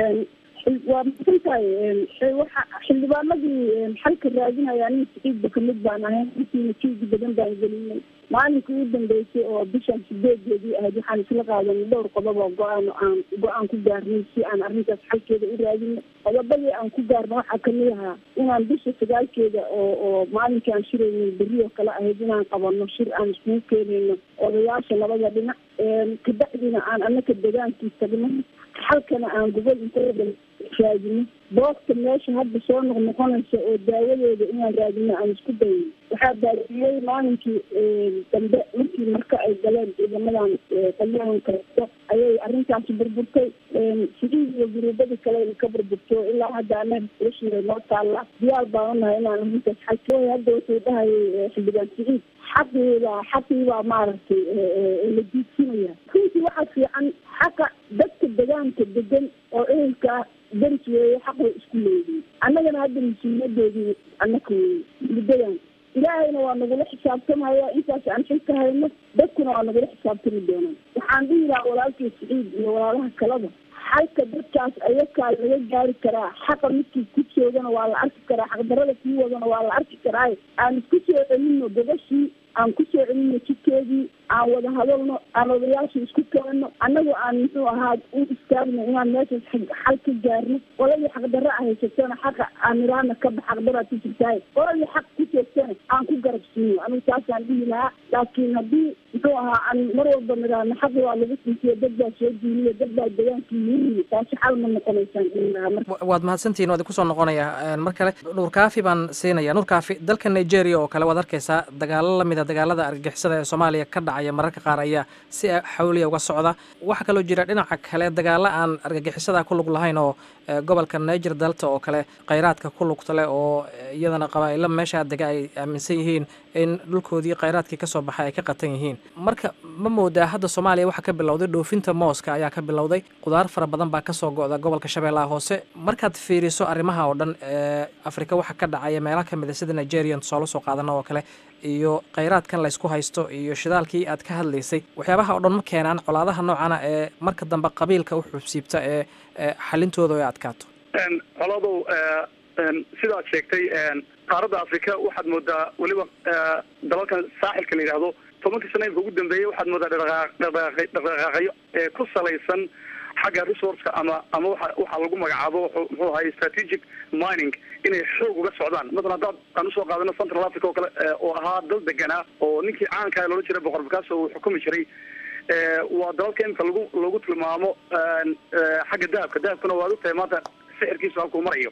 waa masan tahay waxa xildhibaanadii xalka raadinaya nin siciidba kamid baan ahayn intiina jiigi badan baan gelinay maalinka ugu dambeysay oo bishan sideedeedii ahayd waxaan isla qaadanay dhowr qodob oo go-aan aan go-aan ku gaarnay si aan arrintaas xalkeeda u raadino qodobadii aan ku gaarno waxaa kamid ahaa inaan bisha sagaalkeeda oo oo maalinkii aan shiraynay berri oo kale ahayd inaan qabano shir aan iskugu keenayno odayaasha labada dhinac kabacdina aan anaka degaankii tagno xalkana aan gobol intooda raadino boogta meesha hadda soo noqnoqonaysa oo daawadeeda inaan raadino aan isku dayno waxaa baadiyey maalinkii dambe markii marka ay galeen ciidamadan talyaanka ayay arrintaasi burburtay sidiid iyo guruubadii kale ka burburto ilaa hadda anaga sulashina noo taalla diyaar baan unahay inaan arrintaas xalkooy hadda wuxuu dhahayay xildhibaan siciid xaqiibaa xaqiibaa maaragtay la diidsinaya runtii waxaa fiican xaqa dadka degaanka degan oo ehelka deris weeye xaqay isku leeyihiin annagana hadda mas-uuliyadeedii annaka weeye muddadan ilaahayna waa nagula xisaabtamaya intaas aan xilka hayno dadkuna waa nagula xisaabtami doonaan waxaan dhihi lahaa walaalkii siciid iyo walaalaha kaleba xalka dadkaas ayakaa laga gaari karaa xaqa midkii ku joogana waa la arki karaa xaqdarada kii wadana waa la arki karaa aan isku soo celino gobashii aan ku soo celino jidkeedii aan wada hadalno aan odayaasha isku keenno annagu aan muxuu ahaa u istaagno inaan meeshaas xal ka gaarno qoladii xaqdarra a haysatana xaqa aan iraana kaba xaqdaraad ku jirtaay qoladii xaq ku joogtana aan ku garab siino anigu taasaan dhihi lahaa laakiin haddii muxuu ahaa aan mar walba niraano xaqi waa lagu sintiyo dad baa soo diiniyo dad baa degaankii yiriyo taasi xal ma noqonaysaan dhihi lahaa marka waad mahadsantihiin waad kusoo noqonaya mar kale nuur kaafi baan siinaya nuur kaafi dalka nigeria oo kale waad arkaysaa dagaalo lamida dagaalada argagixisada ee soomaaliya ka dhacaya mararka qaar ayaa si xawliya uga socda waxaa kaloo jira dhinaca kale dagaalo aan argagixisada ku lug lahayn oo gobolka niger delta oo kale khayraadka ku lugta leh oo iyadana qabaa'ilo meeshaa dega ay aaminsan yihiin in dhulkoodii khayraadkii kasoo baxay ay ka qatan yihiin marka ma moodaa hadda soomaaliya waxaa ka bilowday dhoofinta mooska ayaa ka bilowday qudaar fara badan baa kasoo go'da gobolka shabeellaha hoose markaad fiiriso arrimaha oo dhan ee afrika waxa ka dhacaya meelaha kamid a sida nigerian tusaale soo qaadana oo kale iyo khayraadkan laysku haysto iyo shidaalkii aad ka hadlaysay waxyaabaha oo dhan ma keenaan colaadaha noocana ee marka dambe qabiilka u xubsiibta ee xalintooda ay adkaato coladow sidaad sheegtay qaaradda afrika waxaad moodaa weliba dalalkan saaxilka la yidhaahdo tobankii sana imka ugu dambeeyey waxaad moodaa dhaqdhaqaaqyo ku salaysan xagga resourceka ama ama waa waxaa lagu magacaabo muxuu ahay strategic mining inay xoog uga socdaan masalan haddaad aan usoo qaadano central africa oo kale oo ahaa dal deganaa oo ninkii caankaa loola jiray boqor bakaso uu xukumi jiray waa dalalka imika lagu lagu tilmaamo xagga dahabka dahabkuna waad ogtahay maanta sixirkiisu halkuu marayo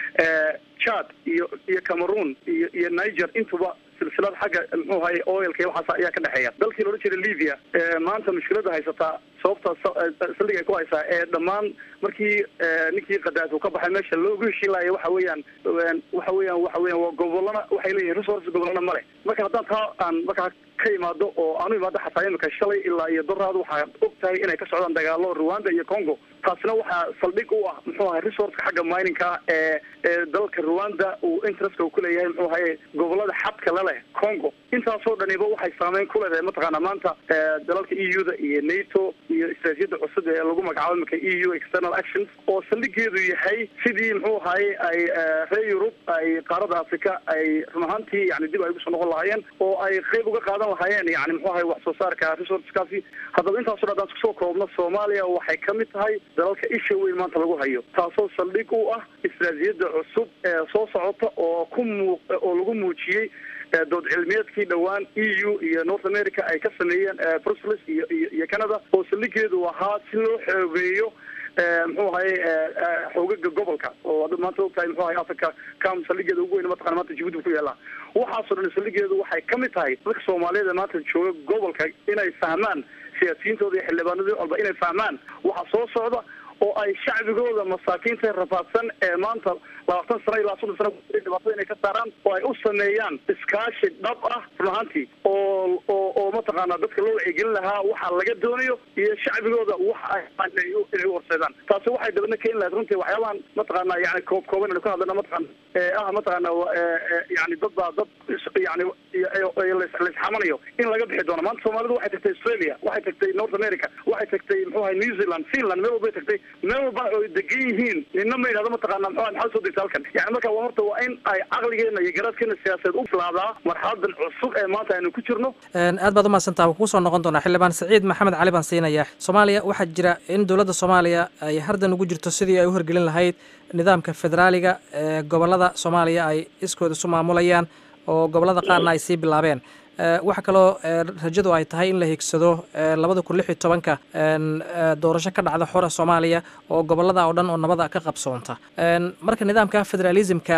chad iyo iyo cameroon iyo iyo niger intuba silsilad xagga muxuu ahaye oilka iyo waxaas ayaa ka dhexeeya dalkii loola jiray libya maanta mushkilada haysataa sababta saldhig ay ku haysaa ee dhammaan markii ninkii kadaaf uu ka baxay meesha loogu heshiin lahayo waxa weeyaan waxa weeyaan waxa weeyaan waa gobolana waxay leeyihin resources gobolana male marka haddaan taa aan markaa ka imaado oo aanu imaado xataa imika shalay ilaa iyo daraad waxaa og tahay inay ka socdaan dagaalo rwanda iyo congo taasina waxaa saldhig u ah muxuu ahay resourceka xagga mininka ee ee dalka rwanda uu interestka uu kuleeyahay muxuu ahaye gobolada xadka la leh congo intaasoo dhaniba waxay saameyn ku leedahay mataqaana maanta dalalka e u da iyo nato iyo istraatijiyada cusub ee lagu magacaabo imika e u external actions oo saldhigeedu yahay sidii muxuu ahaye ay reer yurub ay qaarada africa ay run ahaantii yani dib ay ugusoo noqon lahaayeen oo ay qeyb uga qaadan lahaayeen yani muxuu ahay wax soo saarka resourceskaasi haddaba intaaso dhan hadaan iskusoo koobno soomaaliya waxay kamid tahay dalalka isha weyn maanta lagu hayo taasoo saldhig u ah istraatijiyada cusub ee soo socota oo ku muu oo lagu muujiyey dood cilmiyeedkii dhowaan e u iyo north america ay ka sameeyeen brussels iyo iyo iyo canada oo saldhigeedu ahaa si loo xoogeeyo muxuu ahaye xoogaga gobolka oo hadda maanta ogtahay muxuu ahay africa cam saldhigeeda ugu weyn mataqana maanta jibuuti ku yaala waxaasoo dhan saldhigeedu waxay kamid tahay dadka soomaaliyeed ee maanta jooga gobolka inay fahmaan siyaasiyiintooda iyo xildhibaanadii walba inay fahmaan waxa soo socda oo ay shacbigooda masaakiinta rafaadsan ee maanta labaatan sano ilaa soddon sano dhibaatada inay ka saaraan oo ay u sameeyaan iskaashi dhab ah run ahaantii oo oo oo mataqaana dadka loo wacyigelin lahaa waxa laga doonayo iyo shacbigooda waxa ay inay u horseedaan taasi waxay dabadna keeni lahayd runtii waxyaabahan mataqaana yani koob kooban anu ka hadlana mataqaana ee ah mataqaana yani dad baa dad yani laisxamanayo in laga bixi doono maanta soomaalidu waxay tagtay australia waxay tagtay north america waxay tagtay muxuu ahay new zealand finland meel walbay tagtay meel walba oy degan yihiin nina ma yidhahdo mataqaana muxuu maxaa soo degta halkan yani marka waa horta waa in ay caqligeena iyo garaadkeena siyaasadeed u filaadaa marxaladan cusub ee maanta aynu ku jirno aad baad umahadsantaha waan kusoo noqon doonaa xildhibaan saciid maxamed cali baan siinayaa soomaaliya waxaa jira in dowladda soomaaliya ay hardan ugu jirto sidii ay u hirgelin lahayd nidaamka federaaliga ee gobolada soomaaliya ay iskood isu maamulayaan oo gobolada qaarna ay sii bilaabeen waxaa kaloo rajadu ay tahay in la higsado labada kun lix iyo tobanka doorasho ka dhacda xora soomaaliya oo gobolada oo dhan oo nabada ka qabsoonta marka nidaamka federalismka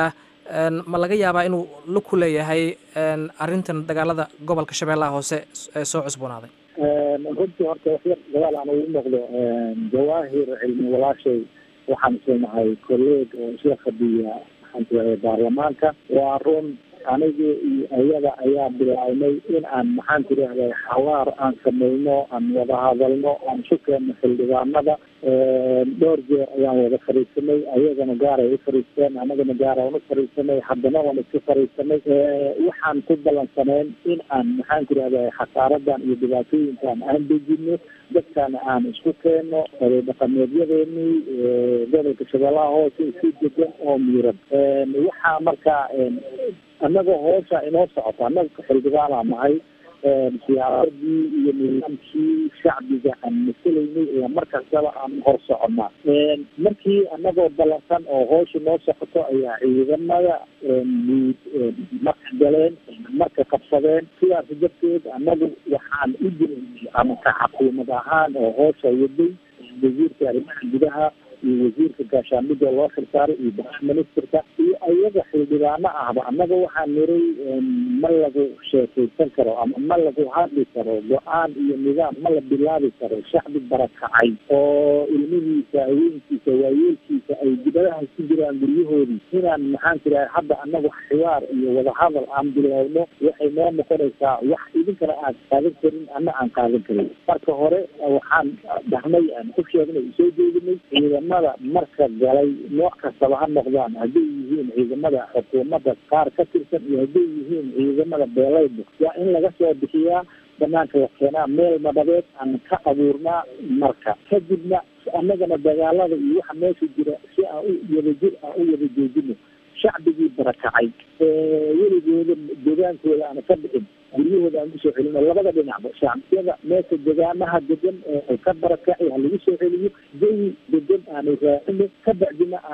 ma laga yaabaa inuu lug ku leeyahay arrintan dagaalada gobolka shabeellaha hoose ee soo cusboonaaday runtii horta waxyar dagaal aan ugu noqdo jawaahir cilmi walaashay waxaan islenahay kolleeg oo isla fadhiya maxaankuahay baarlamaanka waa run aniga iyo ayada ayaa bilaabnay in aan maxaan tirahday xawaar aan sameyno aan wada hadalno aan isu keenno xildhibaanada dhowr jeer ayaan wada fariisanay ayagana gaar ay u fariisteen anagana gaar aan u fariisanay haddana waan isku fariisanay waxaan ku ballansanayn in aan maxaan tirahday xasaaradan iyo dhibaatooyinkan aan dejino dadkana aan isku keenno oday dhaqameedyadeenii gobolka shabeellaha hoose si degan oo miiran waxaa markaa annaga hoosha inoo socoto annaga xildhibaanaa nahay siyaasadii iyo nidaamkii shacbiga aan maselaynay ee markastaba aan hor soconnaa markii annagoo ballansan oo hoosha noo socoto ayaa ciidamada guud marka galeen marka qabsadeen sidaas darteed annagu waxaan u jeednay ama ka xakuumad ahaan oo hoosha waday wasiirka arrimaha gudaha iyo wasiirka gaashaandhigga loo xilsaaray iyo prime ministerka iyo ayaga xildhibaano ahba annaga waxaa niray ma lagu sheekaysan karo ama ma lagu hadli karo go-aan iyo nidaam ma la bilaabi karo shacbi barakacay oo ilmihiisa haweenkiisa waayeelkiisa ay dibadaha ku jiraan guryahoodii inaan maxaan tiraha hadda annagu xiwaar iyo wadahadal aan bilaabno waxay noo noqonaysaa wax idinkana aad qaadan karin ana aan qaadan karin marka hore waxaan dhahnay aan ku sheegnay soo jeedinay ciidamada marka galay nooc kastaba ha noqdaan hadday yihiin ciidamada xukuumadda qaar ka tirsan iyo hadday yihiin ciidamada beelayda waa in laga soo bixiyaa banaanka la keenaa meel nabadeed aan ka abuurnaa marka kadibna annagana dagaalada iyo waxa meesha jira si aan u wadajir aan u wada joojino shacbigii barakacay weligooda degaankooda aana ka bixin guryahooda aan kusoo celino labada dhinacba shacbiyada meesha degaanaha degan ee ka barakacay ha lagu soo celiyo jawi degan aanu raacino ka bacdina aan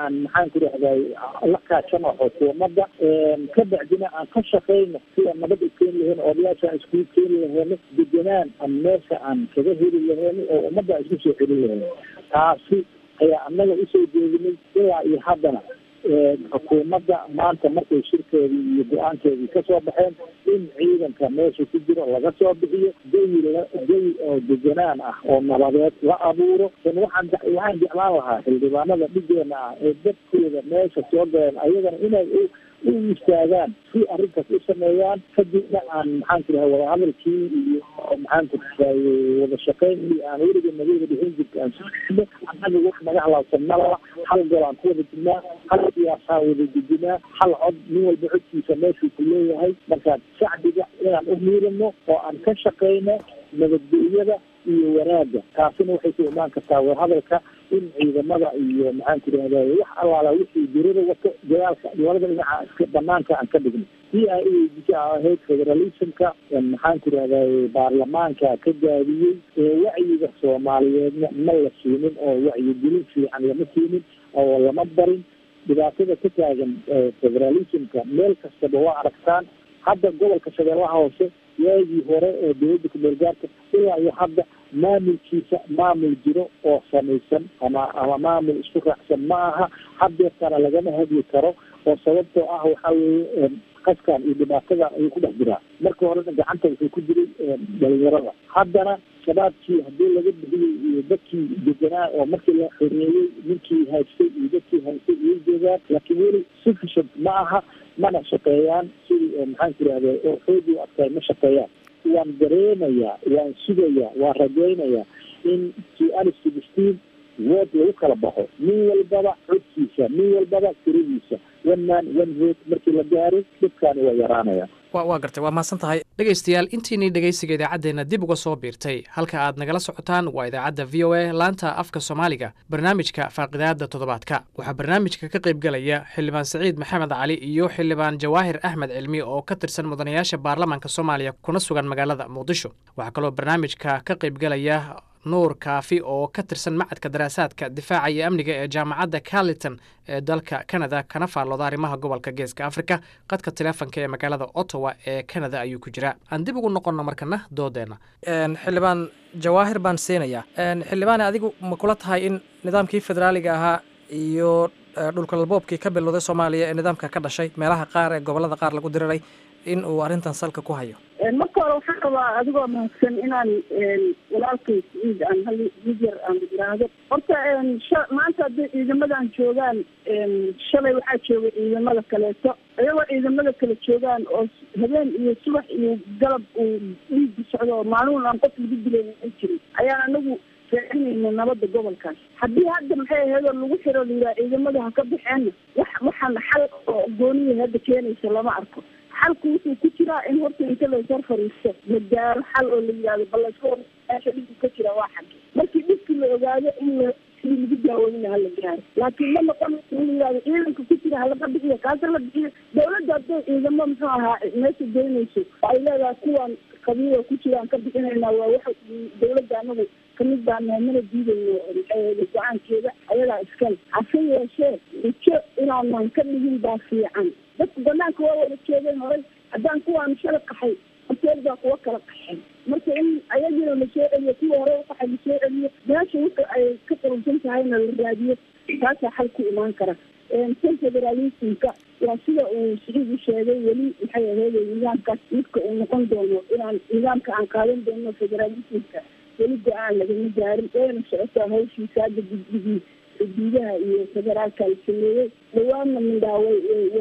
aan maxaan ku rahday la kaashano xukuumadda ka bacdina aan ka shaqeyno sida nabad u keeni laheyn odayaasha aan iskugu keeni laheyno degenaan aan meesha aan kaga heli laheyno oo ummadda aan isku soo celin laheyno taasi ayaa annaga usoo jeedinay ilaa iyo haddana xukuumadda maanta markay shirkeedii iyo go-aankeedii kasoo baxeen in ciidanka meesha ku jiro laga soo bixiyo jawi la jawi oo deganaan ah oo nabadeed la abuuro n waxaan waxaan jeclaan lahaa xildhibaanada dhigeena ah ee dadkooda meesha soo galeen ayagana inay u u istaagaan si arrintaas u sameeyaan kadibna aan maxaan ku rahay wadahadalkii iyo maxaan ku rahay wada shaqeyn iyo aan weliga nagada dhixin jirta aan soo annaga wax naga halaabsan malala hal gol aan ku wada jirnaa hal siyaasaa wada dejinaa hal cod nin walba codkiisa meeshuu ku leeyahay marka shacbiga inaan u miirino oo aan ka shaqeyno nabadgelyada iyo wanaagga taasina waxay ku imaan kartaa wadahadalka in ciidamada iyo maxaan ku rahday wax allaala wixii jirada wato dagaalka labada dhinaca iska banaanka aan ka dhigno si ay uweydiisa ahayd federalismka maxaan ku rahday baarlamaanka ka gaabiyey ee wacyiga soomaaliyeedna ma la siinin oo wacyigelin fiican lama siinin oo lama barin dhibaatada ka taagan federalismka meel kastaba waa aragtaan hadda gobolka shabeellaha hoose waagii hore ee dowladda kumeel gaarka ilaa iyo hadda maamulkiisa maamul jiro oo samaysan ama ama maamul isku raacsan ma aha hadeertana lagama hadli karo oo sababtoo ah waxa weeye qaskan iyo dhibaatada ayuu ku dhex jiraa marka horena gacanta wuxuu ku jiray dhalinyarada haddana shabaabkii haddii laga bixiyey iyo dadkii deganaa oo markii la xoreeyey ninkii haystay iyo dadkii haystay iyo joogaan laakiin weli sufficient ma aha mana shaqeeyaan sidii maxaan ku irahda oo xoogii u adkaay ma shaqeeyaan waan dareemayaa waan sugayaa waan rajaynayaa in two alif sixteen wood lagu kala baxo nin walbaba codkiisa nin walbaba tiradiisa one man one vote markii la gaaray dhibkaani waa yaraanaya wa waa gartay waa mahadsan tahay dhegaystayaal intiinii dhegaysiga idaacaddeenna dib uga soo biirtay halka aad nagala socotaan waa idaacadda v o a laanta afka soomaaliga barnaamijka faaqidaada toddobaadka waxaa barnaamijka ka qaybgelaya xildhibaan saciid maxamed cali iyo xildhibaan jawaahir axmed cilmi oo ka tirsan mudanayaasha baarlamaanka soomaaliya kuna sugan magaalada muqdisho waxaa kaloo barnaamijka ka qaybgelaya nuur kaafi oo ka tirsan macadka daraasaadka difaaca iyo amniga ee jaamacadda carliton ee dalka canada kana faallooda arrimaha gobolka geeska africa qadka teleefonka ee magaalada ottawa ee canada ayuu ku jiraa aan dib ugu noqonno markana doodeenna xildhibaan jawaahir baan siinayaa xildhibaane adigu ma kula tahay in nidaamkii federaaliga ahaa iyo dhulkalalboobkii ka bilowday soomaaliya ee nidaamka ka dhashay meelaha qaar ee gobolada qaar lagu diriray in uu arrintan salka ku hayo marka hore waxaan rabaa adigoo mahadsan inaan walaalkay saciid aan hal mid yar aan yiraahdo horta maanta hadday ciidamadan joogaan shalay waxaa joogay ciidamada kaleeto iyagoo ciidamada kale joogaan oo habeen iyo subax iyo galab uu dhiigi socdo oo maalin aan qof lagu dilay aan jirin ayaan anagu faacinayna nabada gobolkaas haddii hadda maxay ahaydoo lagu xiro layidhaha ciidamada ha ka baxeenna wax waxaan xal oo gooniya hadda keenaysa lama arko xalku wuxuu ku jiraa in horta inta laysar fariisto la gaaro xal oo la yidhahdo bal layska hor meesha dhibku ka jira waa xagge markii dhibki la ogaado in la sidii lagu daawooyin lahaa la gaaro laakiin ma noqon in la yidhahdo ciidanka ku jira halaga bixiyo kaasa la bixiyo dawladda hadday ciidamo muxuu ahaa meesha geynayso ay leedahay kuwan qabiila ku jiraan ka bixinaynaa waa waxa dawladda anagu kamid baa nahay mana diidayno maxay go-aankeeda ayadaa iskale hase yeeshee ujo inaanan ka dhigin baa fiican dadku banaanka waa wada jeedeen horay haddaan kuwaan shala qaxay horteed baa kuwa kala qaxeen marka in ayagina lasoo celiyo kuwa hore uqaxay lasoo celiyo meesha wixii ay ka qurunsan tahayna la raadiyo taasaa xal ku imaan kara tan federalismka waa sida uu siciid u sheegay weli maxay aheeday nidaamkaas midka uu noqon doono inaan nidaamka aan qaadan doono federalismka weli go-aan lagama gaarin wayna socotaa hawshiisa hadda guddigii xuduudaha iyo federaalka la sameeyey dhawaanna mindhaaway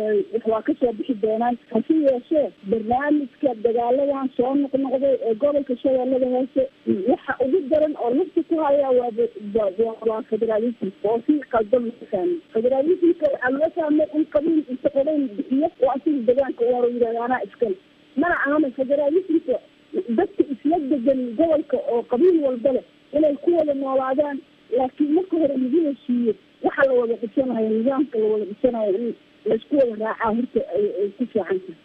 waa kasoo bixi doonaan hase yeeshee barnaamijka dagaaladan soo noqnoqday ee gobolka shabeellada hoose waxa ugu daran oo lafta ku haya waa waa federalism oo si qaldan loo fahmay federalismka waxaa loo fahmay in qabiil inta qodayn bixiyo oo asiga degaanka u horo yidhahda anaa iskale mana ahana federalismka dadka isla degan gobolka oo qabiil walba leh inay ku wada noolaadaan laakiin marka hore lagu heshiiyo waxa la wada dhisanayo nidaamka la wada dhisanayo in laysku wada raacaa horta ay ku fiican tahay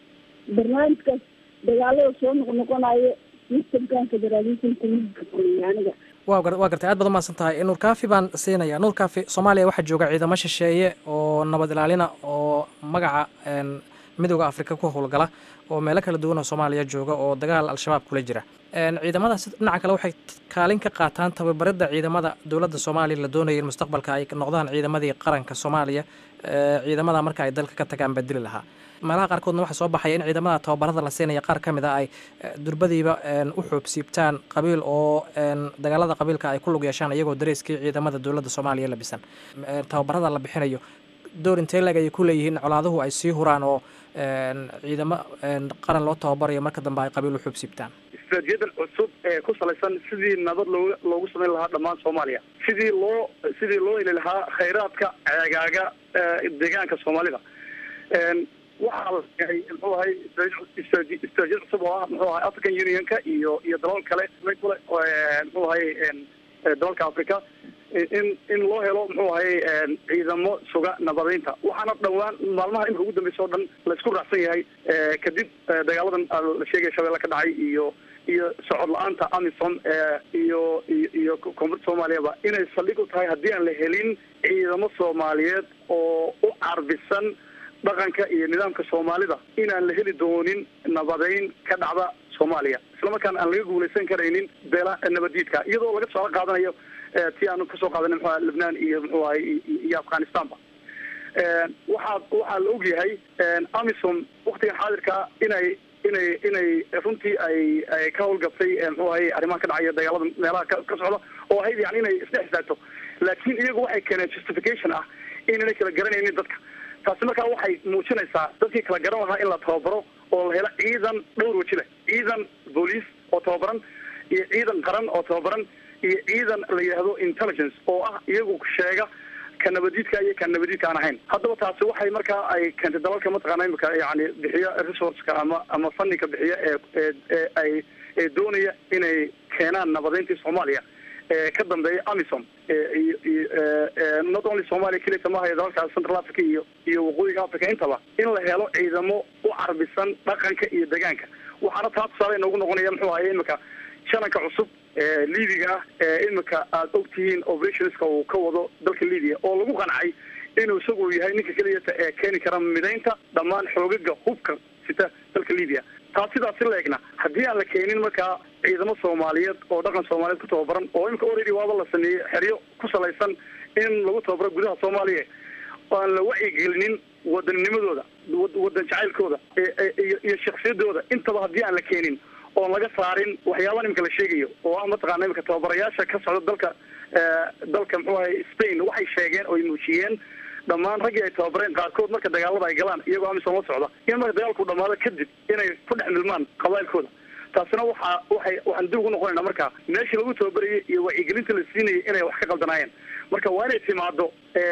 barnaamijkaas dagaalada soo noqnoqonayo systemkan federalismka midka aniga wa waa gartay aad baad umahadsan tahay nuur kaafi baan siinaya nuur kaafi soomaaliya waxaa jooga ciidamo shisheeye oo nabad ilaalina oo magaca midooda afrika ku howlgala oo meelo kala duwan oo soomaaliya jooga oo dagaal al-shabaab kula jira ciidamadaas dhinaca kale waxay kaalin ka qaataan tababaridda ciidamada dowladda soomaaliya la doonaya in mustaqbalka ay noqdaan ciidamadii qaranka soomaaliya ciidamada marka ay dalka ka tagaan badili lahaa meelaha qaarkoodna waxaa soo baxaya in ciidamada tababarada la siinaya qaar ka mid a ay durbadiiba u xoobsiibtaan qabiil oo dagaalada qabiilka ay ku lug yeeshaan iyagoo dareyskii ciidamada dowladda soomaaliya labisan tababarada la bixinayo door intee leg ayay ku leeyihiin colaaduhu ay sii huraan oo ciidamo qaran loo tababarayo marka dambe ay qabiil u xoobsiibtaan istaraatiiyadan cusub ee ku salaysan sidii nabad loo loogu samayn lahaa dhammaan soomaaliya sidii loo sidii loo heli lahaa khayraadka ceegaaga deegaanka soomaalida waxaa la yahay muxuu ahay istaraatiijiyad cusub oo ah muxuu ahay african unionka iyo iyo dalal kale kule muxuu ahay dalalka africa in in loo helo muxuu ahay ciidamo suga nabadeynta waxaana dhawaan maalmaha imika ugu dambeysa o dhan la isku raacsan yahay kadib dagaaladan la sheegaya shabeelle ka dhacay iyo iyo socod la-aanta amisom iyo iyo iyo koonfurta soomaaliyaba inay saldhig u tahay haddii aan la helin ciidamo soomaaliyeed oo u carbisan dhaqanka iyo nidaamka soomaalida inaan la heli doonin nabadeyn ka dhacda soomaaliya islamarkaana aan laga guulaysan karaynin beela nabadiidka iyadoo laga tusaale qaadanayo ti aanu kasoo qaadanay mxua lebnaan iyo muxuu ahay iyo afghanistanba waxaa waxaa la ogyahay amisom waktigan xaadirka inay inay inay runtii ay ay ka howlgabtay muxuu ahay arrimaha ka dhacaya dagaalada meelaha ka ka socda oo ahayd yani inay isdhex istaagto laakiin iyagu waxay keeneen justification ah inaynay kala garanaynin dadka taasi markaa waxay muujinaysaa dadkii kala garan lahaa in la tababaro oo la helo ciidan dhowr waji leh ciidan boolice oo tababaran iyo ciidan qaran oo tababaran iyo ciidan la yidhaahdo intelligence oo ah iyagu sheega ka nabadiidka iyo ka nabadiidka aan ahayn haddaba taasi waxay markaa ay keentay dalalka mataqaana imika yani bixiya resourceka ama ama fanninka bixiya ee ee ay ee doonaya inay keenaan nabadeyntii soomaaliya ee ka dambeeya amisom not only somalia kelita maahayo dalalka central africa iyo iyo waqooyiga africa intaba in la helo ciidamo u carbisan dhaqanka iyo degaanka waxaana taa tusaale inoogu noqonaya muxuu ahay imika shananka cusub ee libiga ah ee imika aada og tihiin operationska uu ka wado dalka libya oo lagu qancay inuu isagu yahay ninka keliyata ee keeni kara midaynta dhammaan xoogaga hubka sita dalka libya taa sidaasi la egna haddii aan la keenin markaa ciidamo soomaaliyeed oo dhaqan soomaaliyeed ku tababaran oo imika already waaba la sameeyey xeryo ku salaysan in lagu tababaro gudaha soomaaliya oo aan la wacyigelinin wadanninimadooda wadan jacaylkooda iyo iyo shaksiyadooda intaba haddii aan la keenin oon laga saarin waxyaabaha imika la sheegayo oo ah mataqaana imika tababarayaasha ka socda dalka dalka muxuu ahay spain waxay sheegeen oo ay muujiyeen dhammaan raggii ay tababareen qaarkood marka dagaalada ay galaan iyagoo amisom la socda in marka dagaalku dhamaado kadib inay ku dhex milmaan qabailkooda taasina waxa waxay waxaan dib ugu noqonayna marka meeshii lagu tababarayay iyo wacyigelinta la siinayay inay wax ka qaldanaayeen marka waa inay timaado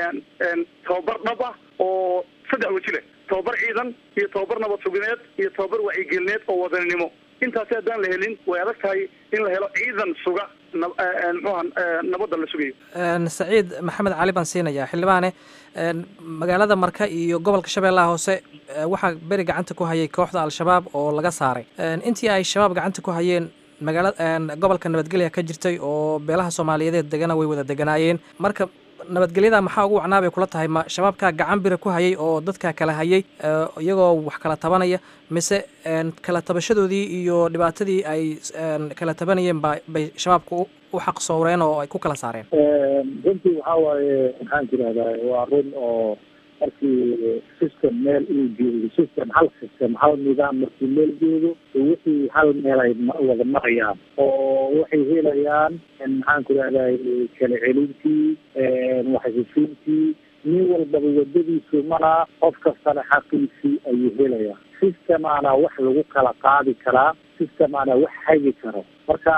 tababar dhab ah oo saddex waji leh tababar ciidan iyo tababar nabad sugineed iyo tababar wacyigelineed oo wadaninimo intaasi haddaan la helin way adag tahay in la helo ciidan suga mxuha nabadda la sugayo saciid maxamed cali baan siinayaa xildhibaane magaalada marka iyo gobolka shabeellaha hoose waxaa beri gacanta ku hayay kooxda al-shabaab oo laga saaray intii ay shabaab gacanta ku hayeen magaala gobolka nabadgelya ka jirtay oo beelaha soomaaliyeed degana way wada deganaayeen marka nabadgelyada maxaa ugu wacnaa bay kula tahay ma shabaabkaa gacan bira ku hayay oo dadkaa kala hayay iyagoo wax kala tabanaya mise kala tabashadoodii iyo dhibaatadii ay kala tabanayeen ba bay shabaabka u xaq sowreen oo ay ku kala saareen runtii waxaa waaye maxaan tirahdaa waa run oo markii system meel uu joogo system hal system hal nidaam markii meel joogo wixii hal meel ay wada marayaan oo waxay helayaan maxaan ku rahday kala celintii waxheshiintii nin walbaba wadadiisu maraa qof kastana xaqiisii ayuu helayaa system ana wax lagu kala qaadi karaa system ana wax hagi karo marka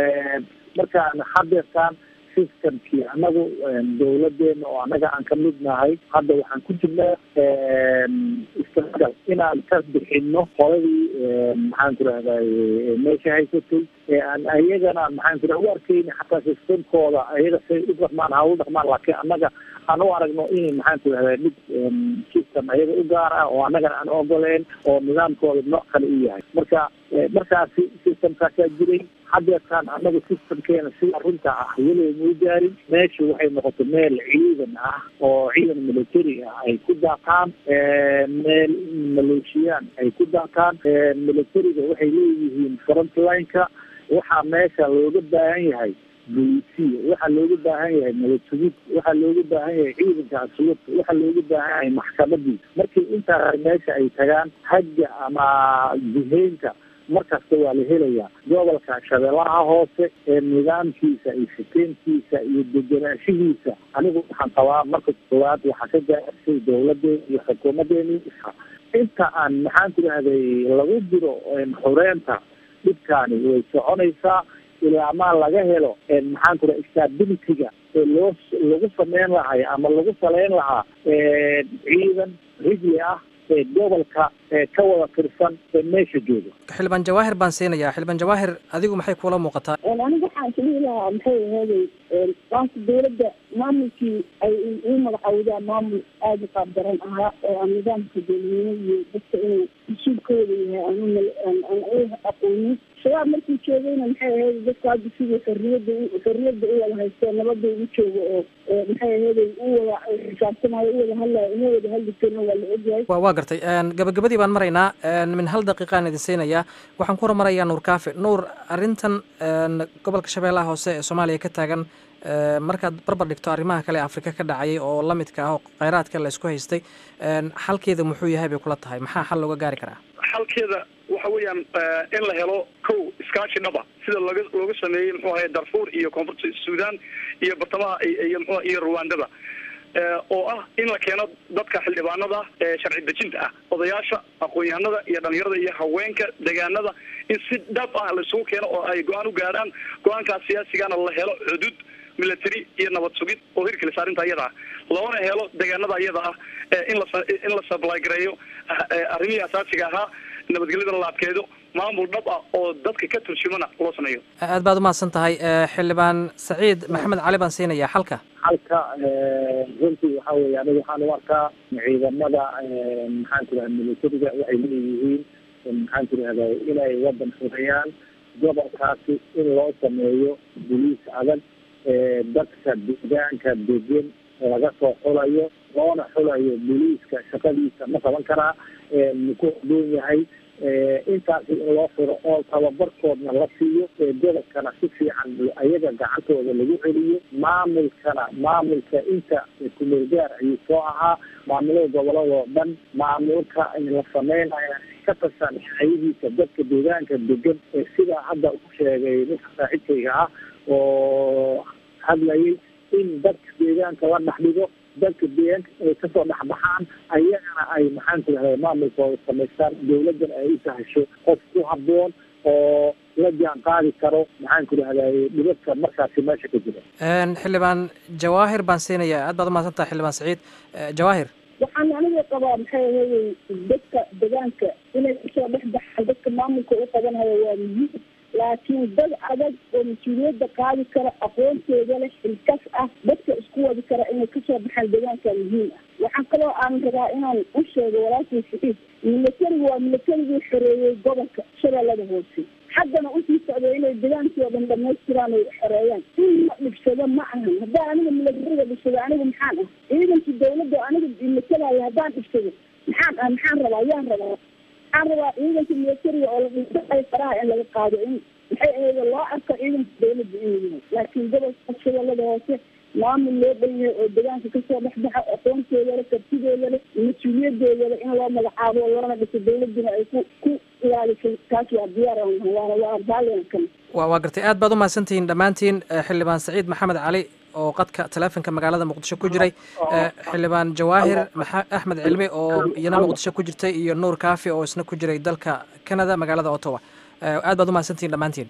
markaan hadeertaan systemkii anagu dawladeena oo anaga aan ka mid nahay hadda waxaan ku jirnaa istagal inaan ka bixino qoladii maxaan ku rahday meesha haysatay ee aan ayagana maxaan ku u arkeyna xataa systemkooda ayaga say u dhaqmaan ha u dhaqmaan laakiin anaga aan u aragno in maxaan ku rahday mid system ayaga u gaar ah oo anagana aan ogoleen oo nidaamkooda nooc kale u yahay marka markaasi systemkaasaa jiray haddeertaan annaga systemkeena sida runta ah weliba muu gaarin meesha waxay noqotay meel ciidan ah oo ciidan military ah ay ku daaqaan meel maleeshiyaan ay ku daaqaan militariga waxay leeyihiin frontline-ka waxaa meesha looga baahan yahay bolisiya waxaa looga baahan yahay nabadsugid waxaa looga baahan yahay ciidanka asluubta waxaa looga baahan yahay maxkamadii markii intaas meesha ay tagaan hagga ama jiheynta markasta waa la helayaa gobolka shabeellaha hoose ee nidaamkiisa iyo siteenkiisa iyo degenaanshihiisa anigu waxaan qabaa marka koowaad waxaa ka gaarsay dawladeena iyo xukuumadeeni inta aan maxaan tidahday lagu diro xureenta dhibkaani way soconaysaa ilaa maa laga helo maxaan ku dhaha stabilityga ee loo lagu sameyn lahay ama lagu saleyn lahaa ciidan rigli ah ee gobolka ee ka wada tirsan ee meesha jooga xildhibaan jawaahir baan siinayaa xildhibaan jawaahir adigu maxay kuula muuqataa aniga waxaan isdhihi lahaa maxay aheeday waanka dawladda maamulkii ay u magacawdaan maamul aada u qaab daran ahaa oo aan nidaamka dowladnimo iyo dadka inuu mas-uulkooda yahay aan u aqoonin shabaab markuu joogayna maxay aheyd dadka hadda sidii xorriyadda xorriyadda u wada haystee nabadda ugu joogo oo maxay aheeday u wada xisaabtamayo u wada hadlayo uma wada hadli karin waa la ogyahay wa waa gartay gabagabadii baan maraynaa min hal daqiiqaan idin siinayaa waxaan ku hormarayaa nuur kaafi nuur arrintan gobolka shabeellaha hoose ee soomaaliya ka taagan markaad barbar dhigto arrimaha kale afrika ka dhacayay oo la midka ah oo kheyraadka la isku haystay xalkeeda muxuu yahay bay kula tahay maxaa xal looga gaari karaa xalkeeda waxa weeyaan in la helo kow iskaashi dhaba sida looga looga sameeyey muxuu ahay darfuur iyo koonfurta sudan iyo bartamaha iyo mxu iyo ruwandada oo ah in la keeno dadka xildhibaanada ee sharci dejinta ah odayaasha aqoon-yahanada iyo dhalinyarada iyo haweenka degaanada in si dhab ah laisugu keeno oo ay go-aan u gaarhaan go-aankaas siyaasigana la helo xuduud military iyo nabad sugid oo hirgelisa arrinta iyada ah loona helo degaanada iyada ah in la in la supply gareeyo arrimihii asaasiga ahaa nabadgelyadana la adkeedo maamul dhab ah oo dadka ka turjumana loo sameeyo aad baad umahadsan tahay xildhibaan saciid maxamed cali baan siinayaa xalka halka runtii waxa weeye aniga waxaan u arkaa ciidamada maxaan ku dhaha militariga waxay leeyihiin maxaan ku dhahda inay wadan xureeyaan gobolkaasi in loo sameeyo boliis adag dadka deegaanka degan laga soo xulayo loona xulayo boliiska shaqadiisa ma qaban karaa muku haboon yahay intaasi in loo firo oo tababarkoodna la siiyo gobolkana si fiican ayaga gacantooda lagu celiyo maamulkana maamulka inta kumeel gaar ayuu soo ahaa maamulada goboladoo dhan maamulka la sameynaya ka tirsan ayagiisa dadka deegaanka degan ee sidaa hadda u sheegay ninka saaxiibkayga ah oo hadlayay in dadka deegaanka la dhex dhigo dadka deegaanka ay kasoo dhexbaxaan ayagana ay maxaan ku dhahda maamulkooda samaystaan dawladdana ay u sahasho qof ku habboon oo la jaan qaadi karo maxaan ku dhahday dhibadka markaasi meesha ka jira xildhibaan jawaahir baan siinayaa aad baad umahadsan tahay xildhibaan saciid jawaahir waxaan aniga qabaa maxay aheeyey dadka deegaanka inay kasoo dhex baxaan dadka maamulka u qabanhayo waa muhiim laakiin dad adag oo mas-uuliyadda qaadi kara aqoonteeda leh xilkas ah dadka isku wadi kara inay kasoo baxaan deegaanka muhiim ah waxaan kaloo aan rabaa inaan u sheego walaalkii saciid milatarigu waa milatarigii xoreeyey gobolka shabeellada hoose haddana usii socday inay degaankii oo dhan dhamaystiraan ay xoreeyaan in la dhibsado ma ahan haddaan aniga milatariga dhibsado anigu maxaan ah ciidankii dawladda aniga matalayo haddaan dhibsado maxaan ah maxaan rabaa yaan rabaa waxaan rabaa ciidanka militariga oo la dhintay faraha in laga qaado in maxay ahayd loo arko ciidanka dawladda inuu yahay laakiin gobolka shabeellada hoose maamul loo dhan yahay oo deegaanka kasoo dhex baxa aqoontooda le kartidooda le mas-uuliyadooda le in loo magacaabo loona dhiso dawladuna ay ku ku ilaalisay taas waa diyaar waana waa arbaaliankan wa waa gartay aad baad umahadsantihiin dhammaantiin xildhibaan saciid maxamed cali oo qadka taleefonka magaalada muqdisho ku jiray xildhibaan jawaahir axmed cilmi oo iyana muqdisho ku jirtay iyo nuur kaafi oo isna ku jiray dalka canada magaalada ottawa aad baad umahadsantihiin dhammaantiin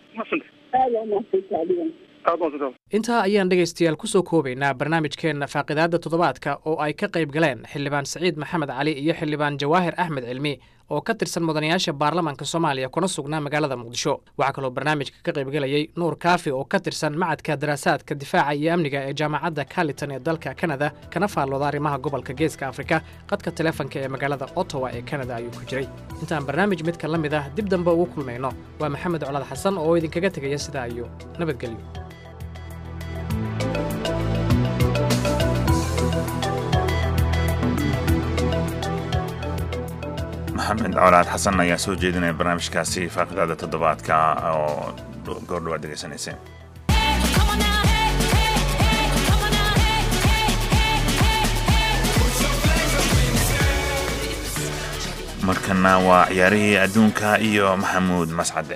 intaa ayaan dhegaystayaal kusoo koobaynaa barnaamijkeenna faaqidaadda toddobaadka oo ay ka qayb galeen xildhibaan saciid maxamed cali iyo xildhibaan jawaahir axmed cilmi oo ka tirsan mudanayaasha baarlamaanka soomaaliya kuna sugnaa magaalada muqdisho waxaa kaloo barnaamijka ka qaybgelayay nuur kaafi oo ka tirsan macadka daraasaadka difaaca iyo amniga ee jaamacadda carliton ee dalka kanada kana faallooda arrimaha gobolka geeska afrika qadka taleefanka ee magaalada ottawa ee kanada ayuu ku jiray intaan barnaamij midka la mid ah dib dambe ugu kulmayno waa maxamed colaad xasan oo idinkaga tegaya sidaa iyo nabadgelyo maxamed colaad xasan ayaa soo jeedinaya barnaamijkaasi faaqidaada toddobaadka oo goordhawaad degeysanayseen markana waa ciyaarihii adduunka iyo maxamuud mascade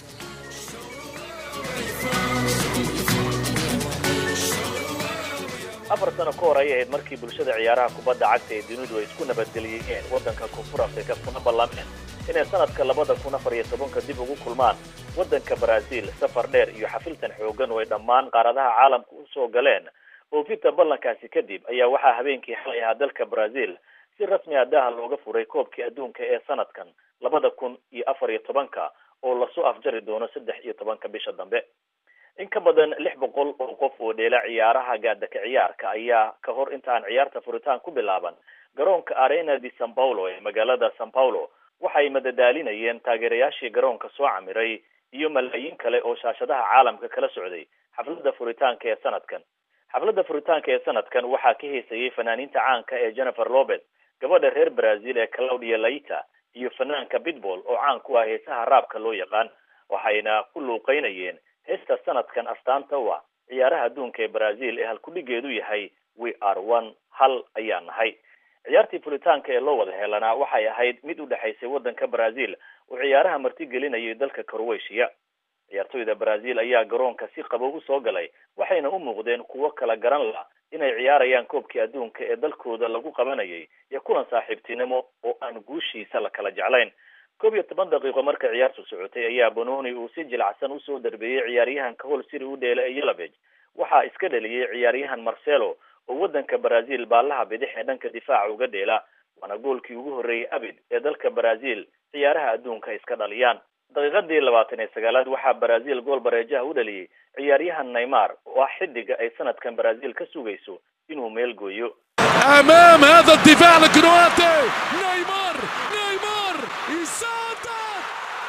afar sano ka hor ayay ahayd markii bulshada ciyaaraha kubadda cagta ee dunidu ay isku nabadgeliyeen waddanka koonfur afrika kuna ballameen inay sanadka labada kun afar iyo tobanka dib ugu kulmaan waddanka brazil safar dheer iyo xafiltan xoogan oo ay dhammaan qaaradaha caalamka usoo galeen oofinta ballankaasi kadib ayaa waxaa habeenkii xalay ahaa dalka brazil si rasmi ah daha looga furay koobkii adduunka ee sanadkan labada kun iyo afar iyo tobanka oo lasoo afjari doono saddex iyo tobanka bisha dambe in ka badan lix boqol oo qof oo dheela ciyaaraha gaadaka ciyaarka ayaa ka hor intaan ciyaarta furitaan ku bilaaban garoonka arena di san paulo ee magaalada san paulo waxay madadaalinayeen taageerayaashii garoonka soo camiray iyo malaayiin kale oo shaashadaha caalamka kala socday xafladda furitaanka ee sanadkan xafladda furitaanka ee sanadkan waxaa ka heysayay fanaaniinta caanka ee jennifer lopez gabadha reer brazil ee claudia laita iyo fanaanka bitball oo caan ku ah heesaha raabka loo yaqaan waxayna ku luuqeynayeen heesta sanadkan astaanta u ah ciyaaraha adduunka ee brazil ee halkudhigeedu yahay we are one hal ayaa nahay ciyaartii fulitaanka ee loo wada helanaa waxay ahayd mid u dhexaysay waddanka brazil oo ciyaaraha martigelinayay dalka croatia ciyaartoyda brazil ayaa garoonka si qabow usoo galay waxayna u muuqdeen kuwo kala garan la inay ciyaarayaan koobkii adduunka ee dalkooda lagu qabanayay iyo kulan saaxiibtinimo oo aan guushiisa la kala jeclayn koob iyo toban daqiiqo marka ciyaartu socotay ayaa bononi uu si jilacsan usoo darbeeyey ciyaaryahanka hol siri u dheela ee yeloveg waxaa iska dhaliyey ciyaaryahan marcelo oo waddanka brazil baallaha bidix ee dhanka difaaca uga dheela waana goolkii ugu horreeyey abid ee dalka brazil ciyaaraha adduunka iska dhaliyaan daqiiqadii labaatan iyo sagaalaad waxaa brazil gool bareejaha u dhaliyey ciyaaryahan neymar oo ah xidiga ay sanadkan brazil ka sugayso inuu meel gooyo امام هذا الدفاع الكرواتي نيمار نيمار يسدد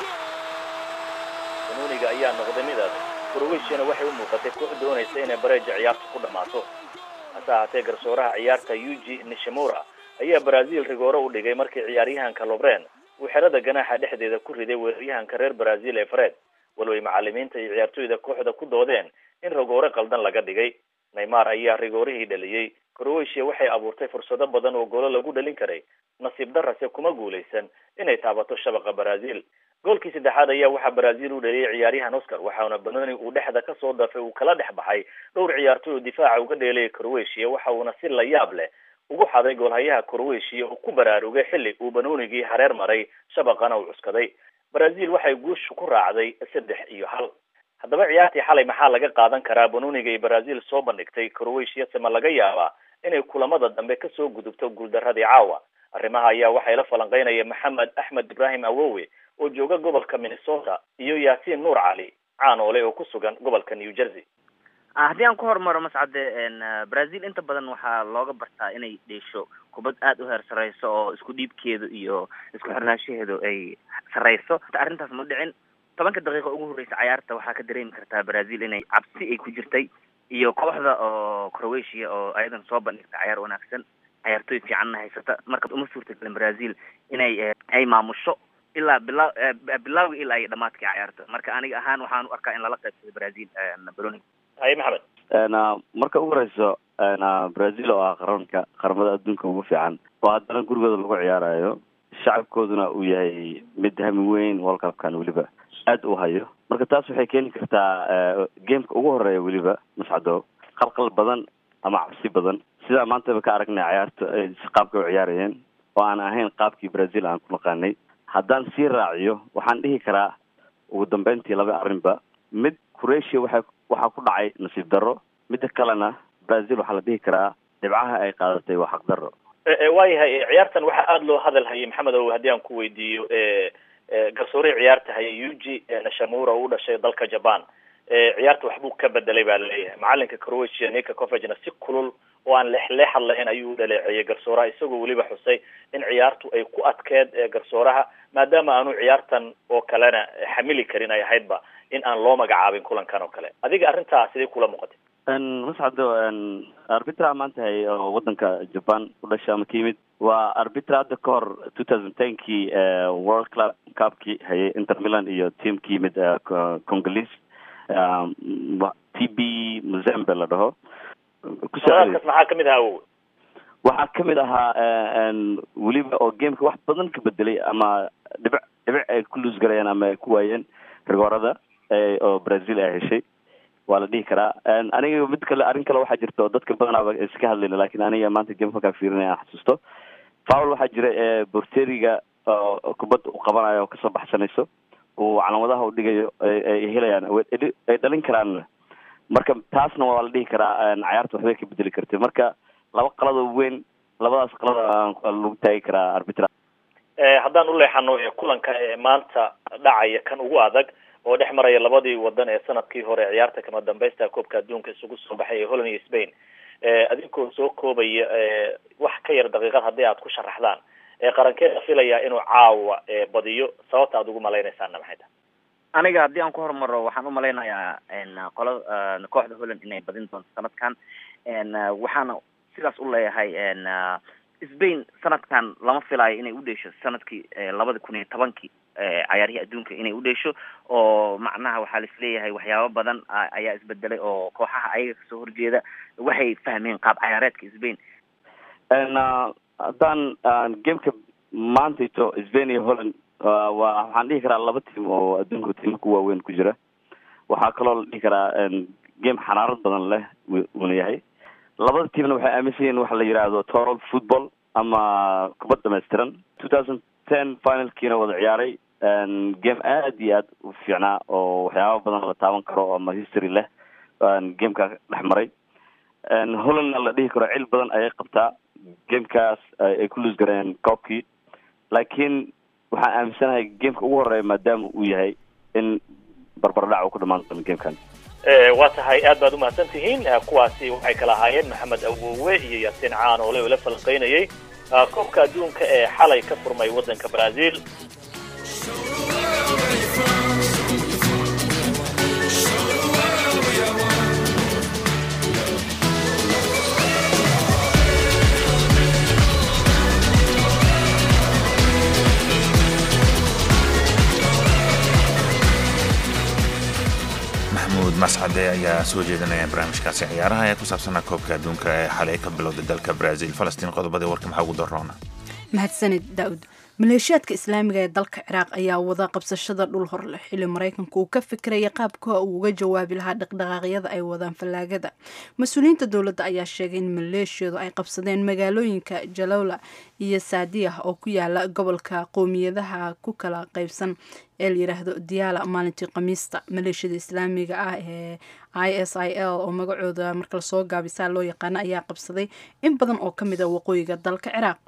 banoniga ayaa noqday mid adag croatiana waxay u muuqatay koox doonaysa inay bareeja ciyaarta ku dhammaato hase ahaatee garsooraha ciyaarta yuji nishimura ayaa brazil rigooro u dhigay markii ciyaaryahanka lobren uu xerada ganaaxa dhexdeeda ku riday weeraryahanka reer brazil ee fred walow ay macalimiinta iyo ciyaartoyda kooxda ku doodeen in rigoore qaldan laga dhigay neymar ayaa rigoorihii dhaliyey croatia waxay abuurtay fursado badan oo goolo lagu dhalin karay nasiib darase kuma guulaysan inay taabato shabaqa brazil goolkii saddexaad ayaa waxaa brazil u dhaliyay ciyaaryahan oscar waxaana banoni uu dhexda kasoo dafay uu kala dhex baxay dhowr ciyaartoy oo difaaca uga dheelaya croatia waxa uuna si la yaab leh ugu xaday goolhayaha croatia oo ku baraarugay xilli uu banonigii hareer maray shabaqana uu cuskaday brazil waxay guusha ku raacday saddex iyo hal haddaba ciyaartii xalay maxaa laga qaadan karaa banoniga ay brazil soo bandhigtay croatia sema laga yaabaa inay kulamada dambe kasoo gudubto guuldaradii caawa arrimaha ayaa waxay la falanqeynaya maxamed axmed ibrahim awowe oo jooga gobolka minnesota iyo yaasiin nuur cali caanoole oo ku sugan gobolka new jersey haddii aan ku hormaro mascade brazil inta badan waxaa looga bartaa inay dheesho kubad aada u heer sareyso oo isku dhiibkeedu iyo isku xirnaashaheedu ay sareyso arrintaas ma dhicin tobanka daqiiqa ugu horreysa cayaarta waxaa ka dareemi kartaa brazil inay cabsi ay ku jirtay iyo kooxda oo croatia oo ayadan soo bandhigta cayaar wanaagsan cayaartooy fiicanna haysata marka uma suurtagelin brazil inay ay maamusho ilaa bila bilaawi ilaa iyo dhamaadkii cayaarta marka aniga ahaan waxaan u arkaa in lala qaybsado brazil baroni haye maxamed marka ugu horeyso brazil oo ah qaranka qaramada adduunka ugu fiican oo haddana gurigooda lagu ciyaarayo shacabkooduna uu yahay mid hami weyn world cupkan weliba aada u hayo marka taas waxay keeni kartaa gameka ugu horeeya weliba mascado qalqal badan ama cabsi badan sidaa maantaba ka aragnay cayaarta qaabka u ciyaarayeen oo aan ahayn qaabkii brazil aan ku naqaanay haddaan sii raaciyo waxaan dhihi karaa ugu dambeyntii laba arrinba mid croatia waxa waxaa ku dhacay nasiib darro midda kalena brazil waxaa la dhihi karaa dhibcaha ay qaadatay waa xaq darro waayahay ciyaartan waxaa aada loo hadal hayay maxamed ow haddii aan ku weydiiyo garsoorihii ciyaarta hayay yuji nashamura oo u dhashay dalka japan ciyaarta waxbuu ka bedelay baa laleeyahay macalinka croatia nika covegna si kulul oo aan leexleexad lahayn ayuu u dhaleeceeyey garsooraha isagoo weliba xusay in ciyaartu ay ku adkeed garsooraha maadaama aanu ciyaartan oo kalena xamili karin ay ahaydba in aan loo magacaabin kulankan oo kale adiga arrintaa sidee kula muuqatay mascado arbitra maanta hay oo wadanka japan u dhashay ama ka yimid waa arbitra hadda ka hor two thousand tenkii world club cupkii hayay inter milan iyo team ka yimid congolese t b muzembe la dhaho kusoalkaas maxaa kamid ahaa awow waxaa kamid ahaa weliba oo gameka wax badan ka bedelay ama dhibic dhibic ay ku luus galayeen ama ay ku waayeen rigoorada oo brazil ay heshay waa la dhihi karaa aniga mid kale arrin kale waxaa jirta oo dadka badanaaba iska hadlayna lakin aniga maanta game markaa fiirinaya aan xasuusto fowl waxaa jira borteriga kubadda u qabanayo oo kasoo baxsanayso uu calaamadaha u dhigayo ay helayaan ay dhalin karaan marka taasna waa la dhihi karaa cayaarta waxbay ka bedeli kartay marka laba qaladoo weyn labadaas qalad lagu taagi karaa arbitra haddaan u leexano kulanka maanta dhacaya kan ugu adag oo dhex maraya labadii wadan ee sanadkii hore ciyaarta kama dambaysta koobka adduunka isugu soo baxay ee holland iyo spain adinkoo soo koobaya wax ka yar daqiiqad haddii aad ku sharaxdaan qarankeeda filayaa inuu caawa badiyo sababta aad ugu malaynaysaana maxay tahay aniga haddii aan ku hormaro waxaan umalaynayaa qolo kooxda holland inay badin doonto sanadkan waxaana sidaas u leeyahay spain sanadkan lama filaayo inay udheesho sanadkii labada kun iyo tobankii cayaarihii adduunka inay udheesho oo macnaha waxaa lais leeyahay waxyaabo badan ayaa isbedelay oo kooxaha ayaga kasoo horjeeda waxay fahmeen qaab cayaareedka spain haddaan gameka maantayto spain iyo holland waa waxaan dhihi karaa laba tiam oo adduunka tiimaka waaweyn ku jira waxaa kaloo la dhihi karaa game xanaarad badan leh uuna yahay labada tiamna waxay aaminsan yihin waxa la yidhaahdo toral football ama kubad dhamaystiran two thousand ten finalkiina wada ciyaaray game aad iyo aad u fiicnaa oo waxyaaba badan la taaban karo ama history leh gameka dhex maray hollandna la dhihi karo cil badan ayay qabtaa gamekaas ay ku luus gareen koobkii laakiin waxaan aaminsanahay gameka ugu horeeya maadaama uu yahay in barbardhac uu ku dhamaan doono gamekan waa tahay aad baad umahadsan tihiin kuwaasi waxay kala ahaayeen maxamed awowe iyo yaasiin caan ole oo la falanqeynayay koobka adduunka ee xalay ka furmay waddanka brazil maxamuud mascade ayaa soo jeedinaya barnaamijkaasi ciyaaraha ee ku saabsanaa koobka adduunka ee xalay ka bilowda dalka brazil falastiin qodobadii warka maxaa ugu daroona mahadsanid daawud maleeshiyaadka islaamiga ee dalka ciraaq ayaa wada qabsashada dhul hor leh xili maraykanku uu ka fikiraya qaabka uu uga jawaabi lahaa dhaqdhaqaaqyada ay wadaan fallaagada mas-uuliyiinta dowladda ayaa sheegay in maleeshiyadu ay qabsadeen magaalooyinka jalowla iyo saadiyah oo ku yaala gobolka qowmiyadaha ku kala qaybsan ee la yiraahdo diyaala maalintii khamiista maleeshiyada islaamiga ah ee i s i l oo magacooda marka lasoo gaabisaa loo yaqaano ayaa qabsaday in badan oo kamid a waqooyiga dalka ciraaq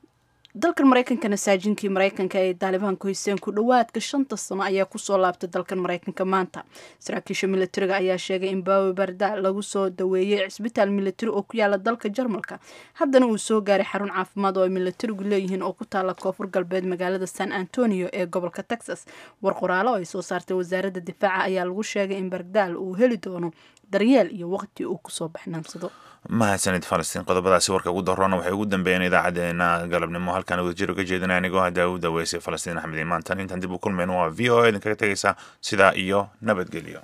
dalkan maraykankana saajinkii maraykanka ee daalibaanku hayseen ku dhowaadka shanta sano ayaa kusoo laabtay dalkan maraykanka maanta saraakiisha militariga ayaa sheegay in baawi barda lagu soo daweeyey cisbitaal militari oo ku yaala dalka jarmalka haddana uu soo gaaray xarun caafimaad oo ay militarigu leeyihiin oo ku taala koonfur galbeed magaalada san antonio ee gobolka texas war qoraalo ay soo saartay wasaaradda difaaca ayaa lagu sheegay in bardaal uu heli doono daryeel iyo waqti uu kusoo baxnaansado mahadsanid falastiin qodobadaasi warka ugu daroona waxay ugu dambeeyeen idaacadeena galabnimo halkaan wadajir uga jeedinaya anigoo hadda u daweysay falastiin axmed imaantan intaan dib u kulmayno waa v o a idinkaga tegaysa sidaa iyo nabadgelyo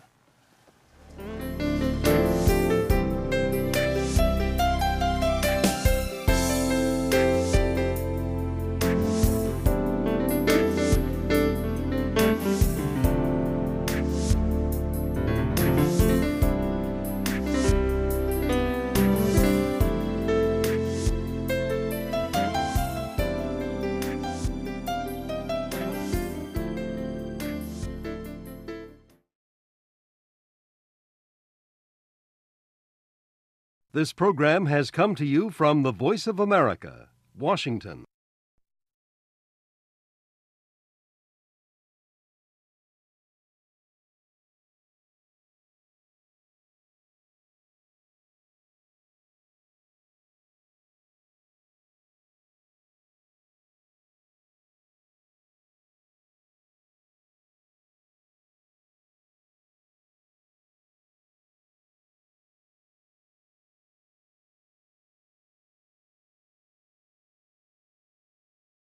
This program has come to you from the Voice of America, Washington.